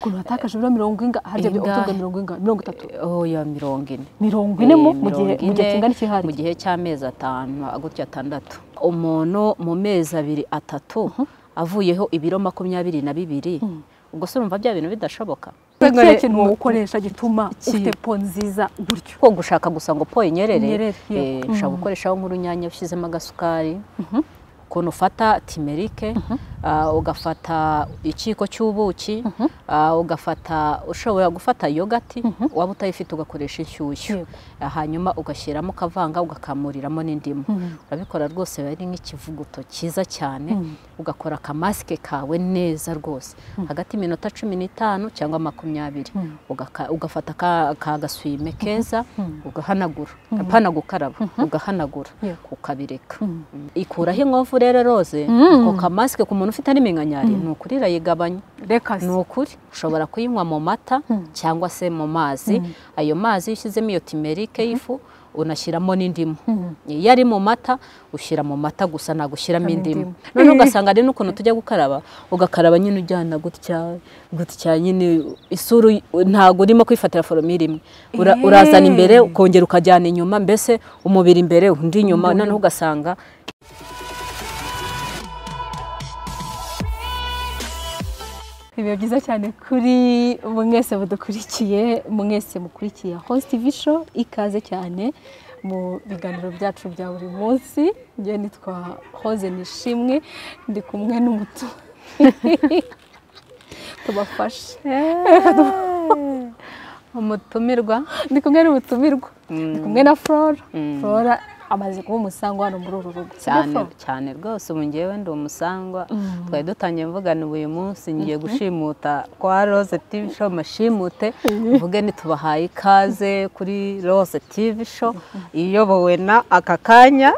ukuntu watakaje ibiro mirongo inga harya byo utunga mirongo inga mirongo itatu oya mirongo ine mirongo ine mo Eh, mu gihe mu mirongo gihe ine, kingana iki hari mu gihe cy'amezi atanu gutya atandatu umuntu mu mezi abiri atatu avuyeho ibiro makumyabiri na bibiri ubwo se urumva bya bintu bidashoboka ni ikihe Ngo- kintu ukoresha gituma Iki- ufite po nziza gutyo ko gushaka gusa ngo po inyerere Inyerere, yego. eh, ushobora gukoreshaho nk'urunyanya ushyizemo agasukari ukuntu ufata timerike ah, ugafata ikiyiko cy'ubuki ah, ugafata ushobora gufata yogati waba utayifite ugakoresha Yego. inshyushyu Ah, hanyuma ugashyiramo ukavanga ugakamuriramo n'indimu Mhm. urabikora rwose biba ari nk'ikivuguto cyiza cyane Mhm. ugakora akamasike kawe neza rwose hagati y'iminota cumi n'itanu cyangwa makumyabiri Ugaka- ugafata ka ka gaswime keza ugahanagura apana gukaraba ugahanagura Yego. ukabireka ikuraho inkovu rero roze ako kamasike ku muntu ufite ari minkanyari ni ukuri irayigabanya reka ni ukuri ushobora kuyinywa mu mata cyangwa se mu mazi ayo mazi iyo ushyizemo iyo timerike y'ifu unashyiramo n'indimu iyo ari mu mata ushyira mu mata gusa ntabwo ushyiramo indimu indimu. noneho ugasanga hari n'ukuntu tujya gukaraba ugakaraba nyine ujyana gutya gutya nyine isura uy- ntabwo urimo kwifatira foromire imwe Ura- Eh. urazana imbere ukongera ukajyana inyuma mbese umubiri imbere undi inyuma noneho ugasanga biba byiza cyane kuri mwese mudukurikiye mwese mukurikiye host tv show ikaze cyane mu biganiro byacu bya buri munsi njye nitwa hoze nishimwe ndi kumwe n'umutu tubafashe umutumirwa ndi kumwe n'ubutumirwa ndi kumwe na flora Mm. flora amaze kuba umusangwa hano muri uru rugo Sibyo, cyane Flora? cyane rwose ubu ngewe ndi umusangwa twari dutangiye mvugana uyu munsi ngiye gushimuta kwa rose tivi show mashimute mvuge ntitubahaye ikaze kuri rose tivi show iyobowe na aka kanya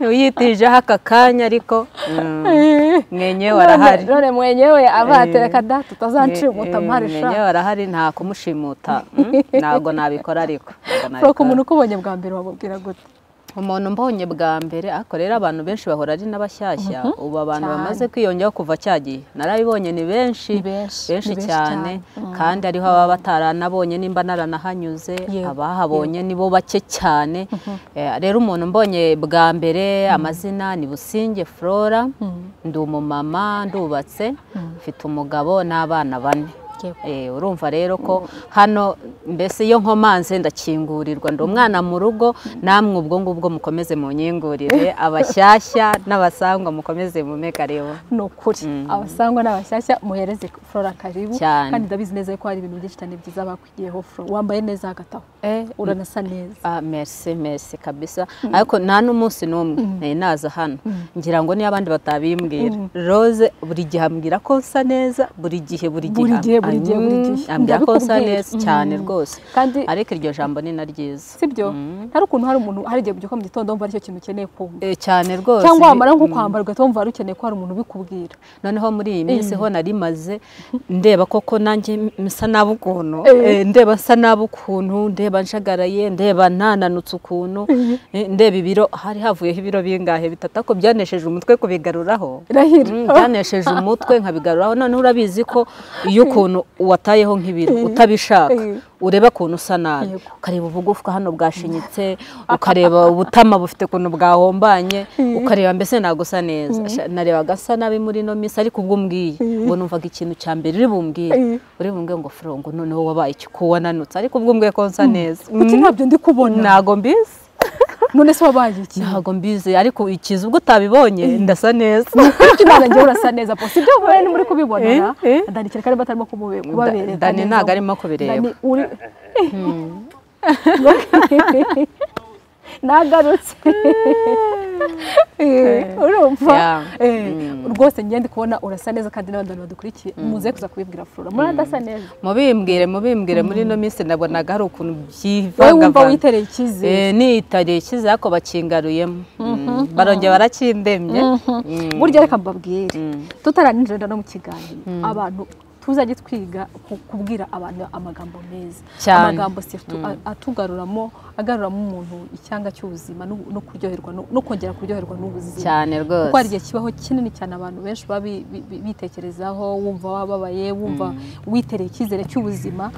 uyitijeho aka kanya ariko mm, mwenyewe arahari none mwenyewe abatera Eh. kada tutazancimuta mpari sha mwenyewe arahari nta kumushimuta mm, ntabwo nabikora ariko ntabwo Flora ku nabikora. muntu ukubonye bwa mbere wamubwira gute umuntu mbonye bwa mbere ariko rero abantu benshi bahora ari n'abashyashya ubu abantu Cyane. bamaze kwiyongeraho kuva cya gihe narabibonye ni benshi Ni benshi, benshi ni benshi cyane kandi ariho ababa bataranabonye nimba naranahanyuze Yego, abahabo ni bo bake cyane Eh, rero umuntu mbonye bwa mbere amazina ni businge flora ndi umumama ndubatse mfite umugabo n'abana bane Yego. Eh, urumva rero ko hano mbese iyo nkomanze ndakingurirwa ndi umwana mu rugo namwe ubwo ngubwo mukomeze munyingurire abashyashya n'abasangwa mukomeze mumekarebo ni ukuri abasangwa n'abashyashya muhereze flora karibu Cyane. kandi ndabizi neza yuko hari ibintu byinshi cyane byiza bakwigiyeho flora wambaye neza hagataho uranasa neza Ah, merci merci kabisa ariko nta n'umunsi n'umwe nari naza hano ngira ngo niyo abandi batabimbwira rose buri gihe ambwira ko nsa neza buri gihe buri gihe Buri gihe, am- buri gihe, buri gihe. am- ambwira ko nsa Ndabikubwira. neza cyane rwose Kandi- ariko iryo jambo ni na ryiza sibyo hari ukuntu hari umuntu hari igihe ubyuka mu gitondo wumva aricyo kintu ukeneye kumva Eh, cyane rwose cyangwa wamara Bi- nko kwambara ugahita wumva wari ukeneye ko hari umuntu ubikubwira noneho muri iyi minsi ho nari maze ndeba koko nanjye m- nsa nabi ukuntu Eh. Eh, ndeba nsa nabi ukuntu ndeba njagaraye ndeba ntananutse ukuntu Eh, ndeba ibiro hari havuyeho ibiro bingahe bitatu ariko byanesheje umutwe kubigaruraho irahira Mm, byanesheje umutwe nkabigaruraho noneho urabizi ko iyo ukuntu watayeho nk'ibiro Eh. utabishaka Eh. ureba ukuntu usa nabi Yego. ukareba ubugufwa hano bwashinyitse ukareba ubutama bufite ukuntu bwahombanye ukareba mbese ntabwo usa neza Sha- narebaga asa nabi muri ino minsi ariko ubwo umbwiye ubwo numvaga ikintu cya mbere uri bumbwire Eh. uri bumbwire ngo furongo noneho wabaye iki ko wananutse ariko ubwo umbwiye ko nsa neza kuki ntabyo ndi kubona ntabwo mbizi none se wabaye iki ntabwo mbizi ariko ikiza ubwo utabibonye ndasa neza kuki ntabwo njyewe urasa neza po sibyo mubare ni muri kubibonera Eh, eh. dani kereka niba atarimo kumube- kubabereka Dani neza. ntabwo arimo kubireba. Dani, uri nagarutse Eh, urumva Yeah. Eh, rwose njye ndi kubona urasa neza kandi n'abandi bantu badukurikiye muze kuza kubibwira flora muri adasa neza mubimbwire mubimbwire muri ino minsi nabonaga hari ukuntu wowe wumva byivangavanga witereye icyizere Eh, niyitareye ikize ariko bakingaruyemo Mm, barongera barakindemye Mm. burya reka mbabwire tutaranijenda no mu kiganiro abantu tuzajye twiga ku- kubwira abantu amagambo meza Cyane. amagambo si atu- a- atugaruramo agaruramo umuntu icyanga cy'ubuzima no- no kuryoherwa no- no kongera kuryoherwa n'ubuzima cyane kuko hari rwose igihe kibaho kinini cyane abantu benshi baba bi- bi- bi- bitekerezaho wumva wababaye wumva witereye icyizere cy'ubuzima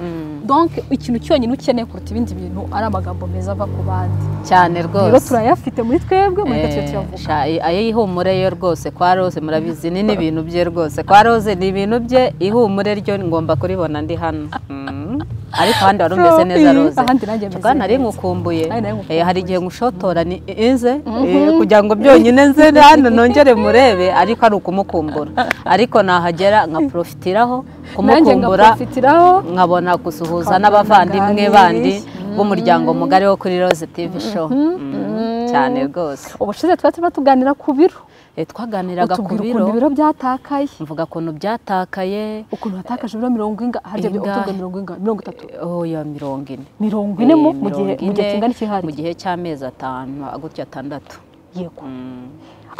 donc ikintu cyonyine ukeneye kuruta ibindi bintu ari amagambo meza ava ku bandi cyane rero rwose turayafite muri twebwe muri twe Eh, tuyavuga sha- ayo ihumure yo rwose kwa rose murabizi ni n'ibintu bye rwose kwa rose ni ibintu bye ihumure ryo ngomba kuribona ndi hano Mm. ariko ahandi wari umeze neza Iyo, rose ahandi nanjye meze Cyakora nari neza. nkukumbuye Nari nari Eh, nkukumbuye. hari igihe nkushotora ni inze eh, kugira ngo byonyine nze hano nongere murebe ariko ari ukumukumbura ariko nahagera nkaprofitiraho nanjye kumukumbura ngaprofitiraho nkabona gusuhuza Twakora n'abavandimwe ibiganiro. bandi b'umuryango mugari wo kuri Rose TV show Mm, cyane rwose ubushize tuba turimo tuganira ku biro Eh, twaganiraga ku utubwira biro ukuntu ibiro byatakaye mvuga ukuntu byatakaye ukuntu watakaje ibiro mirongo inga harya Ingahe? utubwira mirongo inga mirongo itatu oh ya mirongo ine mirongo ine mo Eh, mu gihe mirongo mu gihe ine, kingana iki hari mu gihe cy'amezi atanu gutya atandatu yego Mm.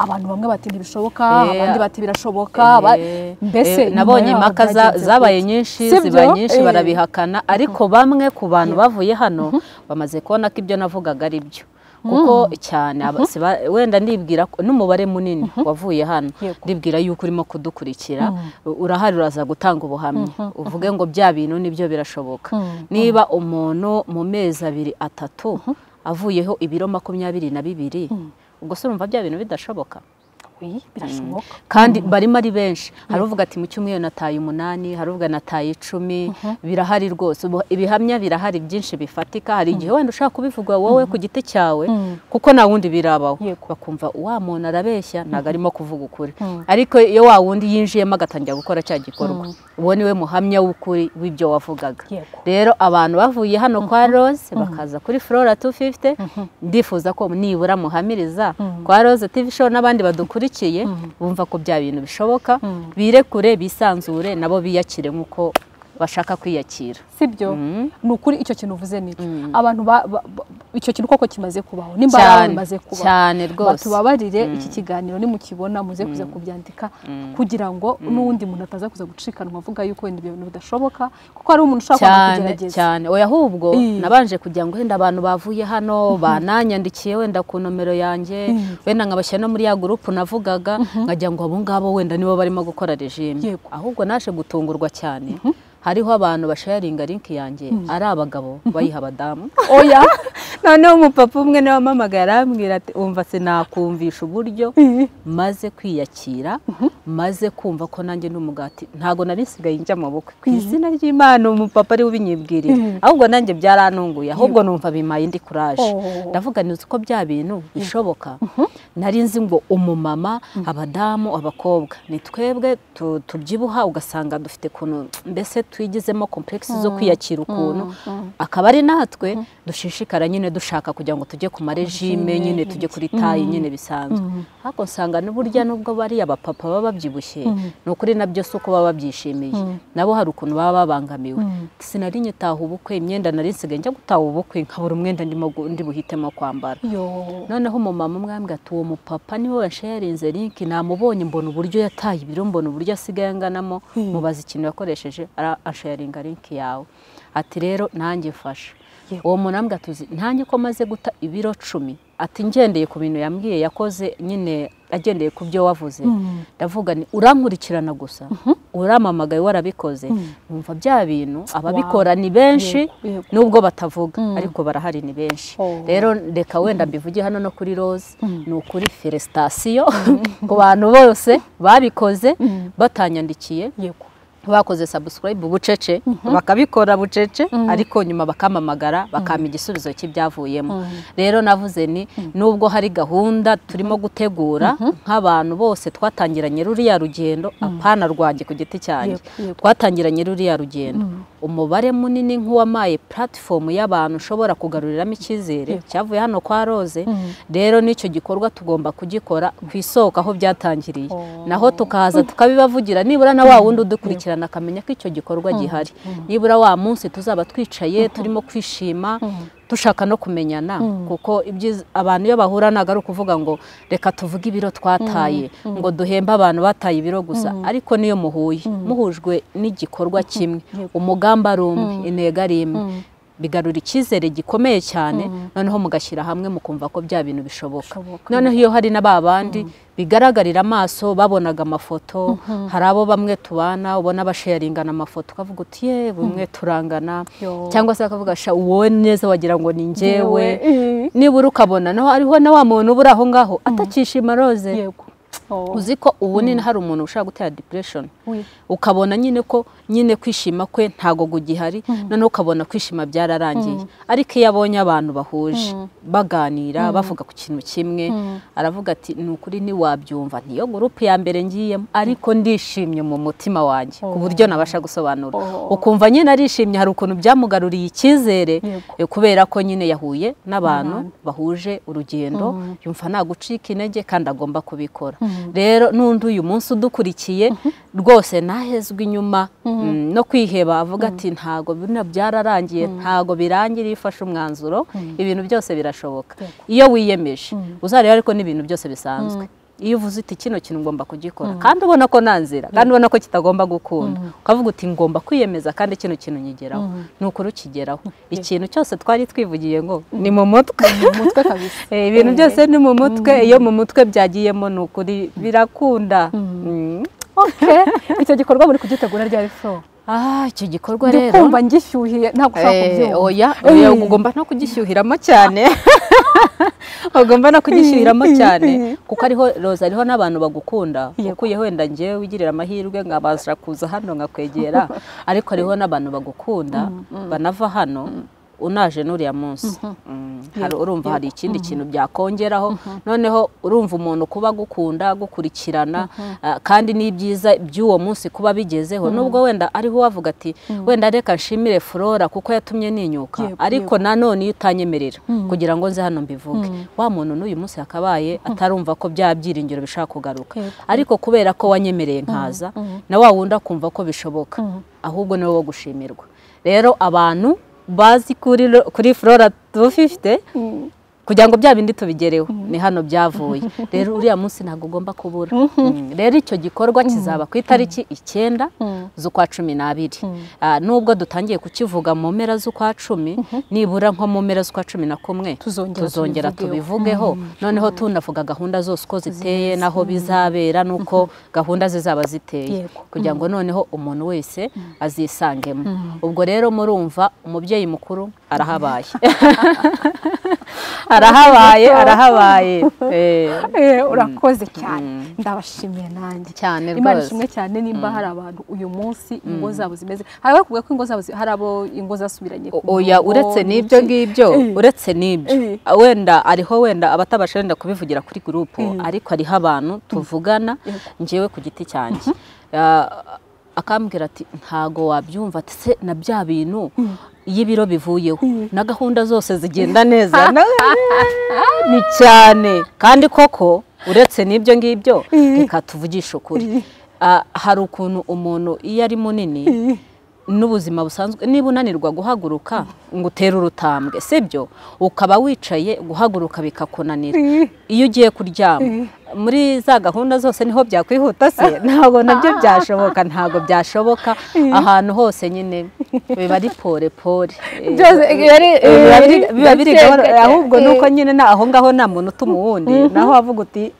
abantu bamwe bati ntibishoboka Eh, abandi bati birashoboka Eh, aba- mbese eh, nyuma nabonye yaho impaka za- byagenze zabaye gute? nyinshi Sibyo? ziba nyinshi Eh, barabihakana ariko bamwe ku bantu bavuye hano bamaze kubona ko ibyo navugaga ari byo kuko cyane aba- siba- wenda ndibwira ko n'umubare munini wavuye hano Yego. ndibwira yuko urimo kudukurikira urahari uraza gutanga ubuhamya uvuge ngo bya bintu nibyo birashoboka Mhm. niba umuntu mu mezi abiri atatu avuyeho ibiro makumyabiri na bibiri ubwo se urumva bya bintu bidashoboka oui, birashoboka kandi barimo ari benshi hari uvuga ati mu cyumweru nataye umunani hari uvuga nataye icumi birahari rwose ubu ibihamya birahari byinshi bifatika hari igihe wenda ushaka kubivuga wowe ku giti cyawe Mhm. kuko nta wundi birabaho Yego. bakumva wa muntu arabeshya ntabwo arimo kuvuga ukuri ariko iyo wa wundi yinjiyemo agatangira gukora cya gikorwa uwo ni we muhamya w'ukuri w'ibyo wavugaga Yego. rero abantu bavuye hano kwa rose bakaza kuri flora 250 ndifuza ko nibura muhamiriza kwa rose tv show n'abandi badukurikiye bumva ko bya bintu bishoboka birekure bisanzure nabo biyakire nk'uko bashaka kwiyakira sibyo Mm. ni ukuri icyo kintu uvuze nicyo abantu ba- ba- ba- icyo kintu koko kimaze kubaho n'imbaraga bimaze kubaho cyane rwose batubabarire iki kiganiro nimukibona muze kuza kubyandika kugira ngo n'undi muntu ataza kuza gucikanwa avuga yuko wenda ibyo bintu bidashoboka kuko hari umuntu ushaka kwanga cyane kugerageza cyane oya ahubwo Mm. nabanje kugira ngo wenda abantu bavuye hano bananyandikiye wenda ku nomero yanjye wenda nkabashyira no muri ya gurupu navugaga nkagira ngo abo ngabo wenda nibo barimo gukora regime Yego. ahubwo naje gutungurwa cyane hariho abantu basharinga linki yanjye ari abagabo bayiha abadamu oya noneho umupapa umwe niwe wampamagaye arambwira ati umva sinakumvisha uburyo maze kwiyakira maze kumva ko nanjye n'umugati ntabwo nari nsigaye njya mu bukwe ku izina ry'imana umupapa ari we ubinyibwirira ahubwo nanjye byarantunguye ahubwo numva bimaye indi kuraje Oh. ndavuga nzi ko bya bintu bishoboka nari nzi ngo umumama abadamu abakobwa ni twebwe tu- tubyibuha ugasanga dufite ukuntu mbese twigizemo komplekisi zo kwiyakira ukuntu akaba ari natwe dushishikara nyine dushaka kugira ngo tujye ku marejime nyine tujye kuri tayi nyine bisanzwe ariko nsanga n'uburya nubwo bariya bapapa baba babyibushye ni ukuri nabyo si uko baba babyishimiye nabo hari ukuntu baba babangamiwe sinari nyitaha ubukwe imyenda nari nsigaye njya gutaha ubukwe nkabura umwenda ndimo gu- ndi buhitemo kwambara yo noneho umumama umwe yambwira ati uwo mupapa niwe washarinze linki namubonye mbona uburyo yataye ibiro mbona uburyo asigaye anganamo mubaza ikintu yakoresheje ara- asharinga linki yawe ati rero nanjye mfasha Yego. uwo muntu ambwira ati "Uzi, nanjye ko maze guta ibiro cumi ati ngendeye ku bintu yambwiye yakoze nyine agendeye ku byo wavuze ndavuga ni urankurikirana gusa uramamagaye warabikoze numva bya bintu ababikora ni benshi Yego, yego. nubwo batavuga ariko barahari ni benshi Oh. rero reka wenda mbivuge hano no kuri rose ni ukuri felicitation ku bantu bose babikoze batanyandikiye yego bakoze subscribe bucece bakabikora bucece ariko nyuma bakamamagara bakampa igisubizo cy'ibyavuyemo rero navuze ni nubwo hari gahunda turimo gutegura nk'abantu bose twatangiranye ruriya rugendo apana rwanjye ku giti cyanjye Yego, yego. twatangiranye ruriya rugendo umubare munini nk'uwamaye puratifomu y'abantu ushobora kugaruriramo icyizere cyavuye hano kwa rose rero n'icyo gikorwa tugomba kugikora ku isoko aho byatangiriye naho tukaza tukabibavugira nibura na wa wundi udukurikirana akamenya ko icyo gikorwa gihari nibura wa munsi tuzaba twicaye turimo kwishima dushaka no kumenyana kuko ibyiza abantu iyo bahura ntabwo ari ukuvuga ngo reka tuvuge ibiro twataye ngo duhembe abantu bataye ibiro gusa ariko niyo muhuye muhujwe n'igikorwa kimwe umugambi ari umwe intego ari imwe bigarura icyizere gikomeye cyane noneho mugashyira hamwe mukumva ko bya bintu bishoboka noneho iyo hari na ba bandi bigaragarira amaso babonaga amafoto hari abo bamwe tubana ubona basharingana amafoto ukavuga uti ye bumwe turangana cyangwa se bakavuga sha uwo neza wagira ngo ni ngewe nibura ukabona naho hariho na wa muntu ubura aho ngaho atakishima roze uzi ko ubu nyine hari umuntu ushaka gutera depression ukabona nyine ko nyine kwishima kwe ntago gugihari noneho ukabona kwishima byararangiye ariko iyo abonye abantu bahuje baganira bavuga ku kintu kimwe aravuga ati ni ukuri ntiwabyumva ntiyo gurupe ya mbere ngiyemo ariko ndishimye mu mutima wanjye ku buryo nabasha gusobanura ukumva nyine arishimye hari ukuntu byamugaruriye icyizere kubera ko nyine yahuye n'abantu bahuje urugendo yumva ntagucika intege kandi agomba kubikora rero n'undi uyu munsi udukurikiye rwose ntahezwe inyuma no kwiheba avuga ati ntago bino byararangiye ntago birangira iyo ufashe umwanzuro ibintu byose birashoboka iyo wiyemeje uzareba ariko n'ibintu byose bisanzwe iyo uvuze uti kino kintu ngomba kugikora kandi ubona ko nta nzira kandi ubona ko kitagomba gukunda ukavuga uti ngomba kwiyemeza kandi kino kintu nkigeraho ni ukuri ukigeraho ikintu cyose twari twivugiye ngo ni mu mutwe ibintu byose ni mu mutwe iyo mu mutwe byagiyemo ni ukuri birakunda icyo gikorwa muri kugitegura ryari foro aha icyo gikorwa rero kumva ngishyuhiye ntabwo ushaka kubyumva ugomba no kugishyuhiramo cyane ugomba no kugishyuhiramo cyane kuko ariho roza ariho n'abantu bagukunda ukuye wenda ngewe wigirira amahirwe nkabasha kuza hano nkakwegera ariko hariho n'abantu bagukunda banava hano unaje n'uriya munsi urumva hari ikindi kintu byakongeraho noneho urumva umuntu kuba agukunda gukurikirana kandi n'ibyiza by'uwo munsi kuba bigezeho nubwo wenda ariho wavuga ati wenda reka nshimire flora kuko yatumye ninyuka ariko nanone iyo utanyemerera kugira ngo nze hano mbivuge wa muntu n'uyu munsi yakabaye atarumva ko bya byiringiro bishaka kugaruka ariko kubera ko wanyemereye nkaza na wa wundi akumva ko bishoboka ahubwo niwe wo gushimirwa rero abantu bazi kuri flora tubufifite kugira ngo bya bindi tubigereho ni hano byavuye rero uriya munsi ntabwo ugomba kubura rero icyo gikorwa kizaba ku itariki icyenda z'ukwa cumi n'abiri nubwo dutangiye kukivuga mu mpera z'ukwa cumi nibura nko mu mpera z'ukwa cumi na kumwe tuzongera tubivugeho noneho tunavuga gahunda zose uko ziteye n'aho bizabera n'uko gahunda zizaba ziteye kugira ngo noneho umuntu wese azisangemo ubwo rero murumva umubyeyi mukuru arahabaye arahabaye arahabaye urakoze cyane ndabashimiye nanjye cyane rwose imana ishimwe cyane nimba hari abantu uyu munsi ingo zabo zimeze hari abavuga ko ingo zabo hari abo ingo zasubiranye oya uretse n'ibyo ngibyo uretse n'ibyo wenda ariho wenda abatabasha wenda kubivugira kuri gurupe ariko hariho abantu tuvugana ngewe ku giti cyanjye akambwira ati ntago wabyumva ndetse na bya bintu iyo ibiro bivuyeho na gahunda zose zigenda neza ni cyane kandi koko uretse n'ibyo ngibyo reka tuvugishe ukuri hari ukuntu umuntu iyo ari munini n'ubuzima busanzwe niba unanirwa guhaguruka ngo utere urutambwe sibyo ukaba wicaye guhaguruka bikakunanira iyo ugiye kuryama muri za gahunda zose niho byakwihuta se ntabwo nabyo byashoboka ntabwo byashoboka ahantu hose nyine biba ari pore pore biba biri gahoro ahubwo nuko nyine aho ngaho nta muntu utuma uwundi naho wavuga uti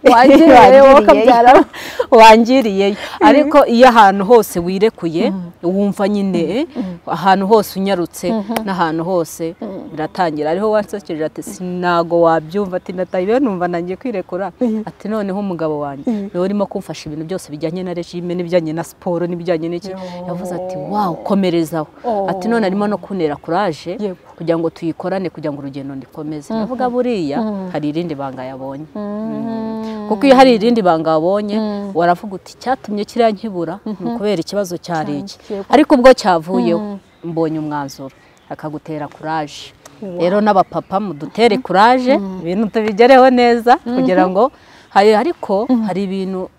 wangiriyeyo ariko iyo ahantu hose wirekuye wumva nyine ahantu hose unyarutse n'ahantu hose biratangira ariho wansekeje ati sinago wabyumva ati nataye numva nangiye kwirekura ati noneho umugabo wanjye niwe urimo kumfasha ibintu byose bijyanye na regime n'ibijyanye na siporo n'ibijyanye n'iki yavuze ati wawu komerezaho ati none arimo no kuntera kuraje kugira ngo tuyikorane kugira ngo urugendo ndikomeze navuga buriya hari irindi banga yabonye kuko iyo hari irindi banga wabonye waravuga uti cyatumye kiriya nkibura ni ukubera ikibazo cyari iki ariko ubwo cyavuyeho mbonye umwanzuro akagutera kuraje rero n'abapapa mudutere kuraje ibintu tubigereho neza kugira ngo hari ariko hari ibintu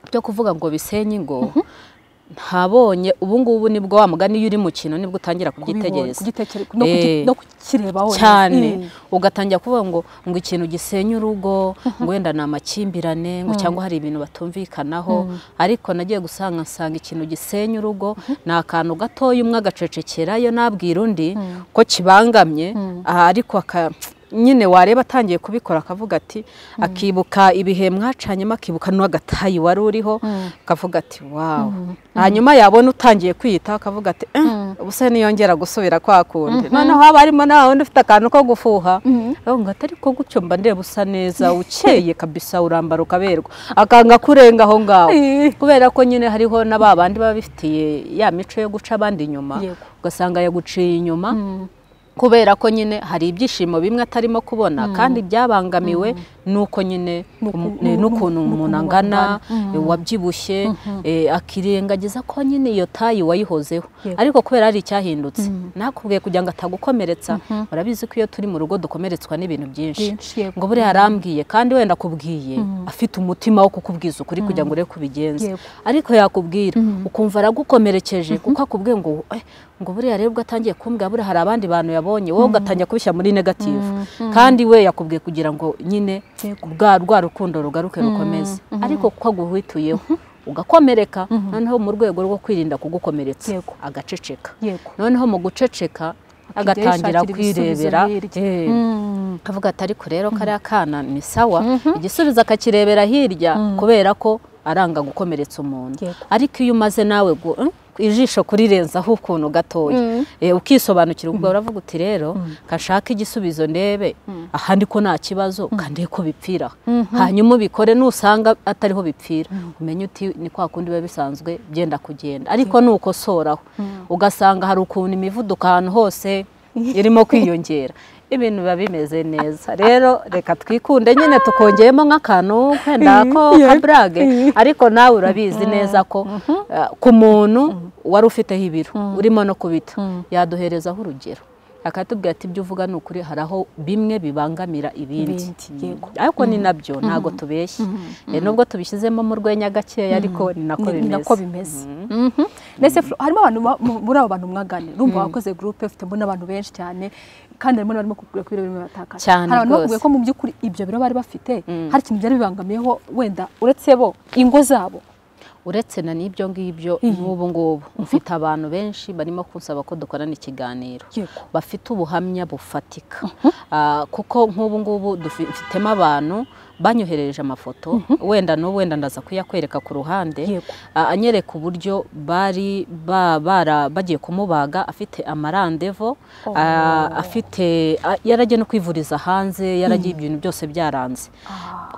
byo kuvuga ngo bisenye ingo ntabonye ubu ngubu nibwo wa mugani iyo uri mu kintu nibwo utangira kubyitegereza kugitekereza no kuki- Eh. no kukireba wonyine. cyane Mm. ugatangira kuvuga ngo ngo ikintu gisenya urugo ngo wenda ni amakimbirane ngo cyangwa hari ibintu batumvikanaho ariko nagiye gusanga nsanga ikintu gisenya urugo ni akantu gatoya umwe agacecekera iyo nabwira undi ko kibangamye aha ariko aka- nyine wareba atangiye kubikora akavuga ati akibuka ibihe mwacanyemo akibuka n'uwagatayi wari uriho akavuga ati wawu hanyuma yabona utangiye kwiyitaho akavuga ati "Eh, ubuse niyongera gusubira kwa kundi noneho haba harimo na wundi ufite akantu ko gufuha ngo atari ko gutyo mba ndeba usa neza ukeye kabisa urambara ukaberwa akanga kurenga aho ngaho Eh. kubera ko nyine hariho na ba bandi baba bifitiye ya mico yo guca abandi inyuma Yego. ugasanga yaguciye inyuma kubera ko nyine hari ibyishimo bimwe atarimo kubona kandi byabangamiwe nuko nyine Nuku- umu- nu- nu- n'ukuntu nukuntu umuntu angana wabyibushye eh, akirengagiza ko nyine iyo tayi wayihozeho Yego. ariko kubera hari icyahindutse nakubwiye kugira ngo atagukomeretsa urabizi ko iyo turi mu rugo dukomeretswa n'ibintu byinshi Byinshi, yego. ngo buriya arambwiye kandi wenda akubwiye afite umutima wo kukubwiza ukuri kugira ngo urebe ko ubigenza Yego. ariko yakubwira ukumva aragukomerekeje kuko akubwiye ngo "Eh, ngo buriya rero ubwo atangiye kumbwira buriya hari abandi bantu yabonye wowe ugatangira kubishyira muri negative kandi we yakubwiye kugira ngo nyine Yego. bwa rwa rukundo rugaruke rukomeze ariko kuko aguhituyeho ugakomereka noneho mu rwego rwo kwirinda kugukomeretsa Yego. agaceceka Yego. noneho mu guceceka yishakira agatangira ibisubizo kwirebera hirya. Eh, Mm. avuga ati ariko rero kariya kana ni sawa igisubizo akakirebera hirya kubera ko aranga gukomeretsa umuntu Yego. ariko iyo umaze nawe gu- eh, ijisho kurirenzaho ukuntu gatoya Eh, ukisobanukira ubwo uravuga uti rero kashaka igisubizo ndebe ahandi ko nta kibazo kandi ko bipfira hanyuma ubikore nusanga atariho bipfira umenye uti ni kwa kundi biba bisanzwe byenda kugenda ariko nukosoraho ugasanga hari ukuntu imivuduko ahantu hose irimo kwiyongera ibintu biba bimeze neza rero reka twikunde nyine tukongeyemo nk'akantu wenda ko kaburage ariko nawe urabizi neza ko eh, ku muntu wari ufiteho ibiro urimo no kubita yaduherezaho urugero akatubwira ati ibyo uvuga ni ukuri hari aho bimwe bibangamira ibindi Ibindi, yego. ariko ni nabyo ntabwo tubeshye Eh, nubwo tubishyizemo mu rwenya gakeya ariko ni ni- nako ni bimeze nako bimeze Mhm. Ndetse Flo, harimo abantu ba- mu- muri abo bantu mwaganira urumva wakoze groupe ufitemo n'abantu benshi cyane kandi harimo n'abarimo kukubwira ko ibiro birimo biratakaza Cyane hari abantu rwose. bakubwiye ko mu by'ukuri ibyo biro bari bafite hari ikintu byari bibangamiyeho wenda uretse bo ingo zabo uretse na n'ibyo ngibyo n'ubu ngubu mfite abantu benshi barimo kunsaba ko dukorana ikiganiro yego bafite ubuhamya bufatika Ah, kuko nk'ubu ngubu dufi- mfitemo abantu banyoherereje amafoto wenda n'ubu wenda ndaza kuyakwereka ku ruhande Yego. Ah, anyereka uburyo bari ba- bara- bagiye kumubaga afite amarandevo ah, afite ah, yaragiye no kwivuriza hanze yaragiye ibintu byose byaranze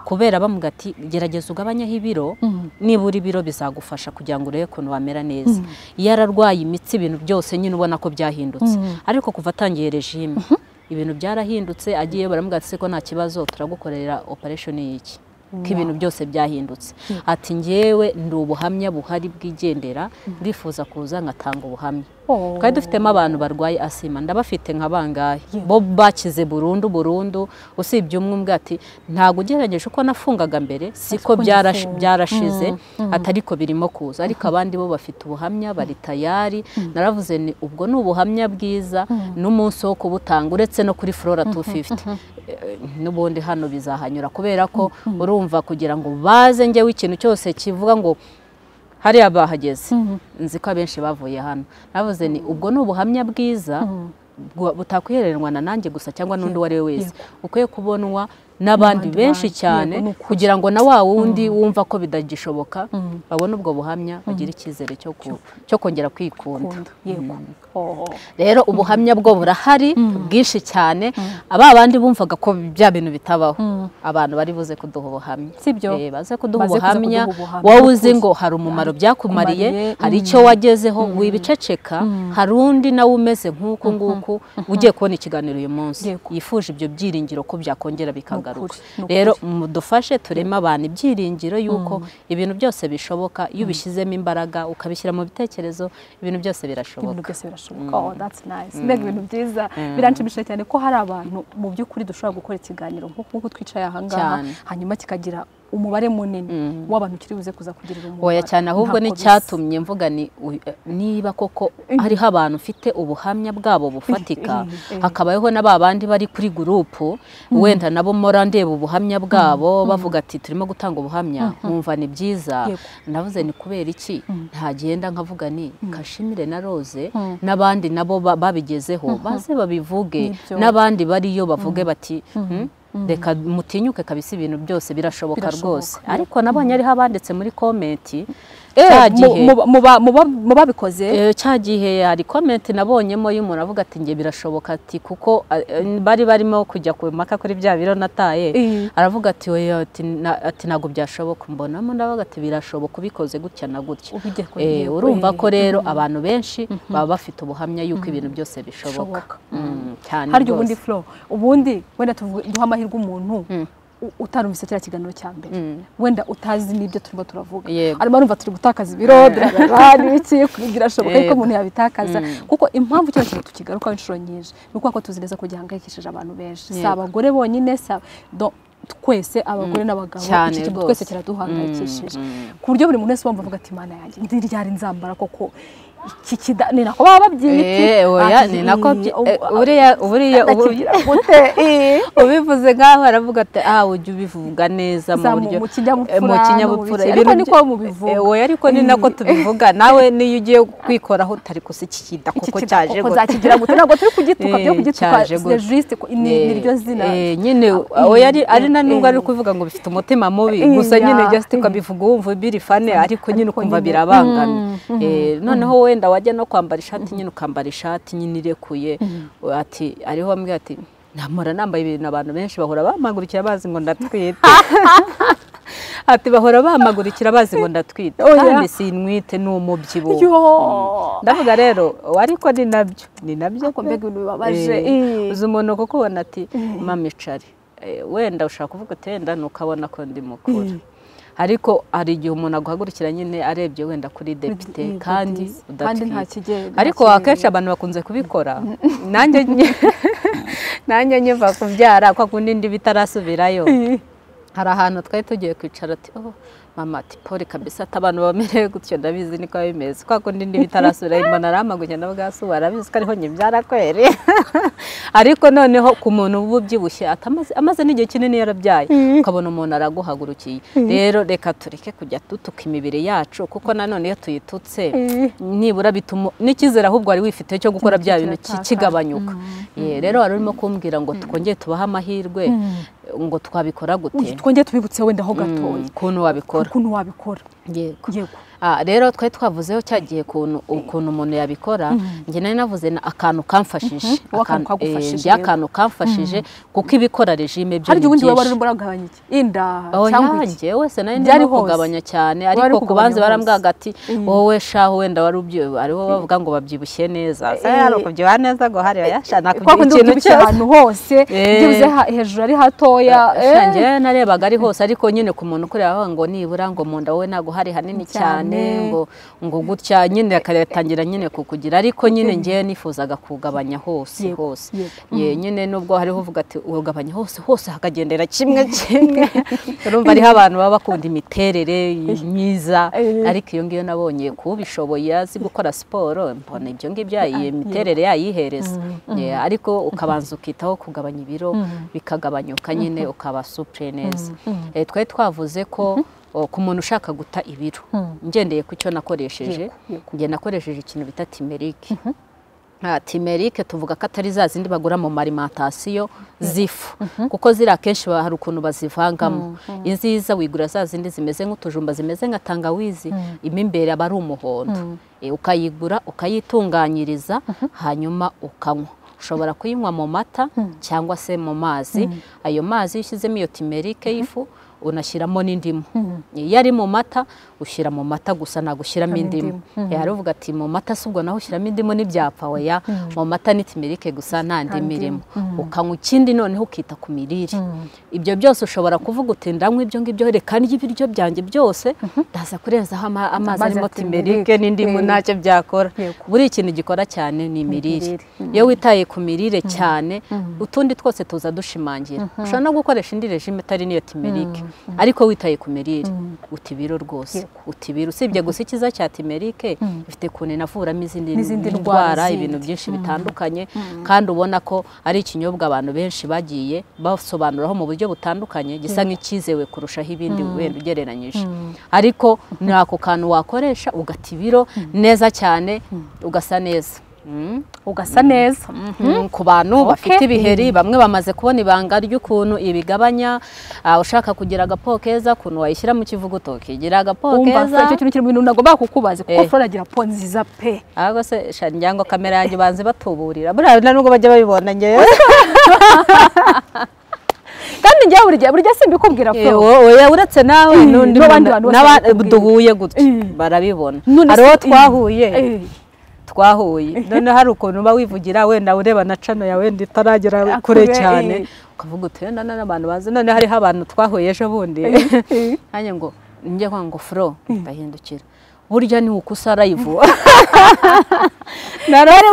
kubera bamuga ati gerageza ugabanyeho ibiro nibura ibiro bizagufasha kugira ngo urebe ukuntu wamera neza iyo ararwaye imitsi ibintu byose nyine ubona ko byahindutse ariko kuva atangiye regime ibintu byarahindutse agiye baramuga ati seko nta kibazo turagukorera operation y'iki ko ibintu byose byahindutse ati ngewe ndi ubuhamya buhari bwigendera ndifuza kuza nkatanga ubuhamya Oh. twari dufitemo abantu barwaye asima ndabafite nka bangahe bo bakize burundu burundu usibye umwe umbwa ati ntago ugerageje uko nafungaga mbere siko uko byarashi- ngifunga." byarashize atariko birimo kuza ariko abandi bo bafite ubuhamya bari tayari naravuze ni ubwo ni ubuhamya bwiza n'umunsi wo kubutanga uretse no kuri flora 250 Eh, n'ubundi hano bizahanyura kubera ko urumva kugira ngo baze njyewe ikintu cyose kivuga ngo hariya bahageze nzi ko abenshi bavuye hano navuze ni ubwo ni ubuhamya bwiza bwa- butakwihereranwa na nanjye gusa cyangwa n'undi uwo ari we wese ukwiye kubonwa n'abandi N'abandi benshi bantu, cyane yego, ni ukuri. kugira ngo na wa wundi wumva ko bidagishoboka babone ubwo buhamya bagire icyizere cyo ku- cyo kongera kwikunda Kunda, yego Oh. rero ubuhamya bwo burahari bwinshi cyane aba bandi bumvaga ko bya bintu bitabaho abantu bari buze kuduha ubuhamya Sibyo. Eh, baze kuduha Baze kuza ubuhamya kuduha ubuhamya, wowe ni uzi ukuri. ngo hari umumaro byakumariye Kumariye, hari icyo wagezeho wibiceceka hari undi nawe umeze nk'uku nguku ugiye kubona ikiganiro uyu munsi Yego. yifuje ibyo byiringiro ko byakongera bikagaruka ni ukuri. rero mudufashe tureme abantu ibyiringiro y'uko ibintu byose bishoboka iyo ubishyizemo imbaraga ukabishyira mu bitekerezo ibintu byose birashoboka ibintu byose birashoboka oh that's nice mbega ibintu byiza biranshimishije cyane ko hari abantu mu by'ukuri dushobora gukora ikiganiro nko- nk'uko twicaye aha ngaha Cyane. hanyuma kikagira umubare munini Mm. w'abantu ukiri buze kuza kugirira umumaro oya cyane ahubwo Ntako bisa. n'icyatumye mvuga ni uy- niba koko hariho abantu ufite ubuhamya bwabo bufatika eh. hakabayeho na ba bandi bari kuri gurupu wenda nabo mora ndeba ubuhamya bwabo bavuga ati turimo gutanga ubuhamya nkumva ni byiza Yego. navuze ni kubera iki ntagenda nkavuga ni kashimire na rose Mm. n'abandi nabo ba- babigezeho baze babivuge Nibyo. n'abandi bariyo bavuge bati "Hmm, reka mutinyuke kabisa ibintu byose birashoboka Birashoboka, rwose yego. ariko nabonye hariho abanditse muri komenti cya Eh, mu- gihe mu- mu ba- mu ba- mu babikoze Eh, cya gihe hari komenti nabonyemo y'umuntu avuga ati njye birashoboka ati kuko eh, eh, bari barimo kujya ku mpaka kuri bya biro nataye Eh. aravuga ati oya ati na- ati ntabwo byashoboka mbonamo ndavuga ati birashoboka ubikoze gutya na gutya Ubigiye ku Eh, ntego, urumva eh. ko rero abantu benshi baba bafite ubuhamya y'uko ibintu byose bishoboka Bishoboka. Mm, cyane harya rwose. ubundi flow ubundi wenda tuvuge- duha amahirwe umuntu Mm. u- utarumvise kiriya kiganiro cya mbere Mm. wenda utazi n'ibyo turimo turavuga Yego. arimo arumva turi gutakaza ibiro birarara n'ibiki birashoboka ariko Yego. umuntu yabitakaza Mm. kuko impamvu kino kintu tukigarukaho inshuro nyinshi ni ukuba ko tuzi neza ko gihangayikishije abantu benshi si Yego. abagore bonyine si ab- do- twese abagore n'abagabo Cyane iki kintu rwose. twese kiraduhangayikishije Mm, mm. ku buryo buri muntu wese wumva avuga ati mana yanjye ndi ryari nzambara koko iki kida ni nako baba babyita Eh, oya, Ati, ni nako byi- "Ii, eh, ubu- buriya- buriya ubu- ndakigira gute Ii." ubivuze nk'aho aravuga ati ah ujya ubivuga neza mu Za- mu- buryo mu kinyabupfura eh, mu no mu kinyabupfura biki. Ibintu Ariko niko byo- mubivuga. eh, oya ariko ni nako tubivuga nawe niyo ugiye kwikoraho utari kusikida kuko Iki cyaje koko gute zakigira gute ntabwo turi kugituka byo Eh, kugituka cyaje c'est gute. juste ko- ni Eh, ni ryo zina eh, nyine Ah, oya eh, ari ari na eh, nubwo ari eh. kubivuga ngo bifite umutima mubi Eh, gusa ya, nyine ujya sita eh. ukabivuga wumva birifane ariko nyine Ariko ukumva nyine, birabangamye mm, Eh, noneho wenda wajya no kwambara ishati nyine ukambara ishati nyine irekuye ati ariho bamwe ati namura nambaye ibintu abantu benshi bahora bampagurukira bazi ngo ndatwite ati bahora bampagurukira bazi ngo ndatwite Oya. kandi sinwite ni umubyibuho yo ndavuga rero ariko ni nabyo ni nabyo Ariko mbega ibintu bibabaje, Eh, eh. uzi umuntu kuko ubona ati mama icare Eh, wenda ushaka kuvuga uti wenda ntukabona ko ndi mukuru ariko hari igihe umuntu aguhagurukira nyine arebye wenda kuri depite yego, kandi disi. Kandi nta udatwite kigenda, nta ariko kigenda. akenshi abantu bakunze kubikora nanjye nye- nanjye nyiva kubyara kwa kundi ndi bitarasubirayo hari ahantu twari tugiye kwicara ati oh mama ati pole kabisa ati abantu bamerewe gutyo ndabizi niko biba bimeze kwa kundi ndi bitarasubira mbona arampagurya na bwa suba arabizi ko ariho nyibyara kweri ariko noneneho ku muntu uba ubyibushye ati amaze- amaze n'igihe kinini yarabyaye ukabona umuntu araguhagurukiye rero reka tureke kujya dutuka imibiri yacu kuko nanone iyo tuyitutse nibura bituma n'icyizere ahubwo wari wifite cyo gukora bya bintu ki- kiratakaza. kigabanyuka Eh, rero wari urimo kumbwira ngo twongere tubahe amahirwe ngo twabikora gute twongeye tubibutse wenda ho gatoya ukuntu wabikora ukuntu wabikora yego yego Ah, rero twe twavuzeho cya gihe ukuntu ukuntu umuntu yabikora njye nari navuze na akantu kamfashije wowe akantu Akantu- eh, kagufashije, njye yego. akantu kamfashije kuko ibikora regime byo harya ni ubundi waba byinshi urimo uragabanya iki inda cyangwa iki oyanjye wese nari Byari ndimo hose. kugabanya cyane Wari ariko ku kugabanya banzi hose. barambwaga ati wowe shaho wenda wari ubyi- aribo bavuga ngo babyibushye neza Se, hari ukubyibuha neza ngo hariya yashana kwa kundi ikintu ubyibushye cyose ahantu hose Eh. byibuze ha- hejuru ari hatoya eh. shanjye narebaga ari hose ariko nyine ku muntu ukureba aho ngo nibura ngo mu nda wowe ntabwo hari hanini cyane Cyane. ngo ngo gutya nyine akatangira nyine kukugira ariko nyine ngewe nifuzaga kugabanya hose Yego, hose yego. Ye, nyine nubwo hariho uvuga ati ugabanya hose hose hakagendera kimwe kimwe urumva ariho abantu baba bakunda imiterere myiza Eh. ariko iyo ngiyo nabonye kubishoboye azi gukora siporo mbona ibyo ngibyo yayi- imiterere yayihereza Ye, ariko ukabanza ukitaho kugabanya ibiro bikagabanyuka nyine ukaba supure neza Eh, twari twavuze ko o, ku muntu ushaka guta ibiro ngendeye ku cyo nakoresheje njye nakoresheje ikintu bita timerike Ah, timerike tuvuga ko atari za zindi bagura mu marimantasiyo z'ifu kuko ziriya akenshi ba- hari ukuntu bazivangamo inziza wigura za zindi zimeze nk'utujumba zimeze nka tangawizi imo imbere aba ari umuhondo Eh, ukayigura ukayitunganyiriza hanyuma ukanywa ushobora kuyinywa mu mata cyangwa se mu mazi ayo mazi iyo ushyizemo iyo timerike y'ifu unashyiramo n'indimu iyo ari mu mata ushyira mu mata gusa ntabwo ushyiramo indimu Eh, hari uvuga ati mu mata si ubwo naho ushyiramo indimu n'ibyapfa oya mu mata ni timerike gusa nta ndimu irimo ukanywa ikindi noneho ukita ku mirire ibyo byose ushobora kuvuga uti ndanywa ibyo ngibyo reka ndye ibiryo byanjye byose ndaza kurenzaho ama- amazi Amazi arimo ya timerike timerike. n'indimu Eh. nta ntacyo byakora Yego. buriya ikintu gikora cyane ni imirire Imirire. iyo witaye ku mirire cyane utundi twose tuza dushimangira ushobora no gukoresha indi regime itari n'iyo timerike ariko witaye ku mirire uta ibiro rwose uta ibiro usibye gusa ikiza cya timerike ifite ukuntu inavuramo izindi N'izindi ndwara ndwara zindi. ibintu byinshi bitandukanye kandi ubona ko ari ikinyobwa abantu benshi bagiye basobanuraho mu buryo butandukanye gisa nk'icyizewe kurushaho ibindi wenda ugereranyije ariko ni ako kantu wakoresha ugata ibiro neza cyane ugasa neza Mm. ugasa neza Mm, ku bantu bafite ibiheri bamwe bamaze kubona ibanga ry'ukuntu ibigabanya ah, ushaka kugira agapo keza ukuntu wayishyira mu kivuguto ukigira agapo wumva keza icyo kintu kiri mu bintu nagombaga kukubaza kuko Eh. flora agira po nziza pe ahubwo se sha njyangwa kamera yanjye banze batuburira buriya nta nubwo bajya babibona ngewe kandi njyewe buri gihe burya simbikubwira Eh, flora wo- oya uretse nawe Eh, n'undi n'abandi muntu- bantu bose n'aba- bakubwira. duhuye gutya Eh. barabibona None hari uwo se- twahuye Eh. twahuye noneho hari ukuntu uba wivugira wenda ureba na cano yawe wenda itaragera Kure, kure cyane eh. ukavuga uti wenda none abantu bazi noneho hariho abantu twahuye ejo bundi nanjye ngo njye kwa ngo furo ndahindukira burya ni uko usa live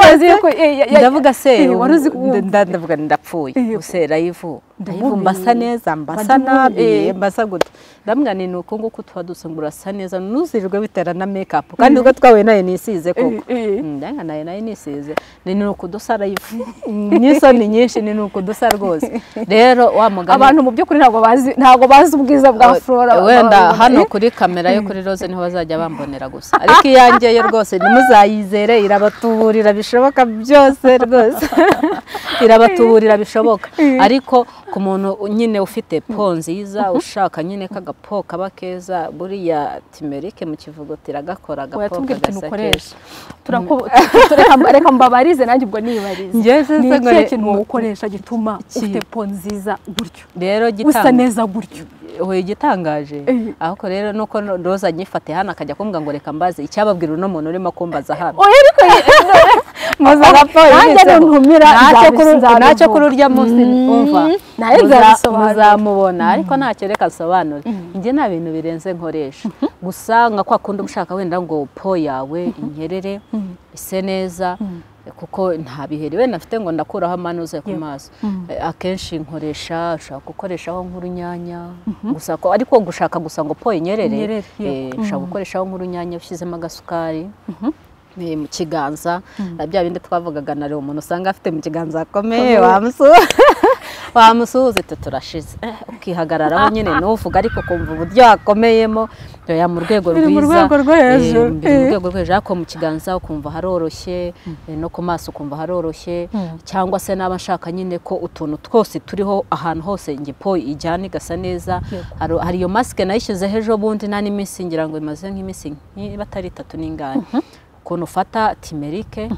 wazi yuko eh, ya- ya- ndavuga se eh, wari uzi ubu- kumva. nda- ndavuga nti ndapfuye Eh, use live live ndamubiye. mbasa neza mbasa Ndamubiye. nabi mbasa gutya ndavuga nti ni uko nguko tuba duse ngo urasa neza ntuzirirwe bitera na make up kandi ubwo twahuye nayo nisize koko eh. ndanga nayo nayo nisize ni ni uko dusa live n'isoni nyinshi ni ni uko dusa rwose rero wa mugani abantu mu by'ukuri ntabwo bazi ntabwo bazi ubwiza bwa flora wenda babibona. hano kuri kamera yo kuri rose niho bazajya bambonera gusa ariko iyanjye yo rwose ntimuzayizere irabatuburira bishoboka byose rwose irabatuburira bishoboka ariko ku muntu nyine ufite po nziza ushaka nyine k'agapo kaba keza buriya timerike mu kivuguto Oya, iragakora agapo tubwire ikintu kagasa ukoresha Turaku- tu- tu- reka- reka mbabarize nanjye ubwo nibarize Njyewe se ni se ngo ikihe re- kintu wogukoresha gituma ufite po nziza gutyo rero usa gitanga neza gutyo we igitangaje Eh. ahubwo rero nuko roza anyifate hano akajya kumbwa ngo reka mbaze icyababwira uno muntu urimo kumbaza hano oya ariko maze raporo nanjye yanditseho. ntuntumira Ntacyo nzabi- kuru- nzabivuga. ntacyo kuri urya munsi umva nawe muza- nzabisobanura. muzamubona ariko ntacyo reka asobanure njye nta bintu birenze nkoresha gusa nka kwa kundi uba ushaka wenda ngo po yawe inyerere ise neza kuko nta biheri wenda mfite ngo ndakuraho amanuze ku maso Eh, akenshi nkoresha ushaka gukoreshaho nk'urunyanya gusa ko ariko gushaka gusa ngo po inyerere Inyerere, eh, ushaka gukoreshaho nk'urunyanya ushyizemo agasukari eh, mu kiganza bya bindi twavugaga na rero umuntu usanga afite mu kiganza hakomeye wamusuhuza wamusuhuza ati turashize Eh, ukihagararaho nyine ntuvuga ariko kumva uburyo hakomeyemo oya mu rwego Biri mu rwiza rwego rwo eh, hejuru. biri mu Eh. rwego rwo hejuru ariko mu kiganza ukumva haroroshye eh, no ku maso ukumva haroroshye cyangwa se n'aba nshaka nyine ko utuntu twose turiho ahantu hose ngipo ijyana igasa neza Yego. Hari- hari iyo masike nayishyizeho ejo bundi nta n'iminsi ngira ngo imaze nk'iminsi niba atari itatu n'ingani ukuntu ufata timerike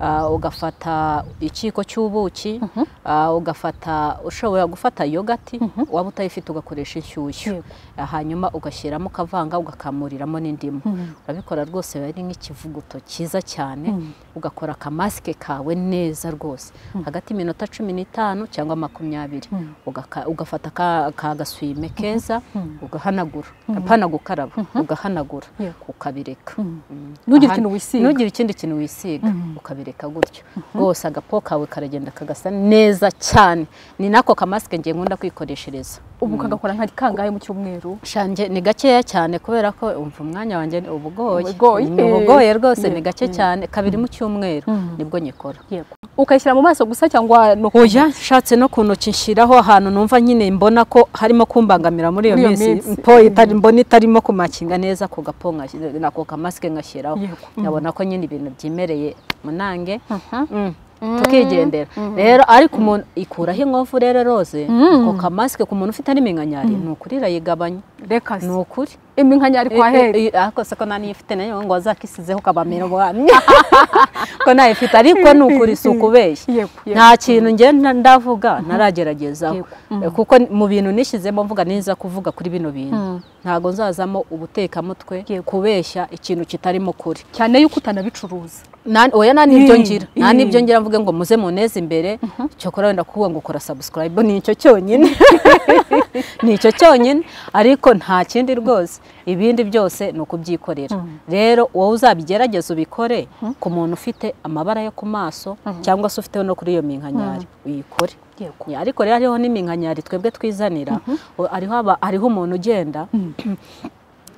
ah, ugafata ikiko cy'ubuki ah, ugafata ushobora gufata yogati waba utayifite ugakoresha inshyushyu Yego. Ah, hanyuma ugashyiramo ukavanga ugakamuriramo n'indimu urabikora rwose biba ari nk'ikivuguto cyiza cyane ugakora akamasike kawe neza rwose hagati y'iminota cumi n'itanu cyangwa makumyabiri Ugaka- ugafata ka- ka gaswime keza ugahanagura apana gukaraba ugahanagura Yego. ukabireka Mm. Ntugire Aha- ikintu wisiga. ntugire ikindi kintu wisiga ukabireka gutyo rwose agapo kawe karagenda kagasa neza cyane ni nako kamasike ngiye nkunda kwikoreshereza ubu ukagakora nka kangahe mu cyumweru Shanje ni gakeya cyane kubera ko umva umwanya wanjye ni ubugoye. Ubugoye. Ni ubugoye rwose ni Yego. gake cyane kabiri mu cyumweru nibwo nyikora. ukayishyira mu maso gusa cyangwa no ku Oya nshatse no ku ntoki nshyiraho ahantu numva nyine mbona ko harimo kumbangamira muri iyo Muri iyo minsi minsi. po itari mbona itarimo kumakinga neza ku gapo nkashyize- nako kamasike ngashyiraho Yego. nkabona ko nyine ibintu byimereye munange Mm. tukigendera rero ariko umuntu ikuraho inkovu rero rose ako kamasike ku muntu ufite n'iminkanyari ni ukuri irayigabanya reka ni ukuri iminkanyari kwa heri ariko se ko nta n'iyifite nayo ngo azakisizeho kabamira ubwami ko ntayifite ariko ni ukuri si ukubeshya Yego, yego. nta kintu njye nda- ndavuga narageragezaho Yego, kuko mu bintu nishyizemo mvuga neza kuvuga kuri bino bintu ntabwo nzazamo ubutekamutwe kubeshya ikintu kitarimo kuri cyane yuko utanabicuruza Nani- oya nta n'ibyo Mm, ngira nta mm. n'ibyo ngira mvuge ngo muze muneze imbere cyokora wenda kuvuga ngo kora subscribe ni icyo cyonyine ni icyo cyonyine ariko nta kindi rwose ibindi byose ni ukubyikorera rero wowe uzabigerageza ubikore ku muntu ufite amabara yo ku maso cyangwa se ufite no kuri iyo minkanyari uyikore yego ariko rero hariho n'iminkanyari twebwe twizanira O- hariho aba- hariho umuntu ugenda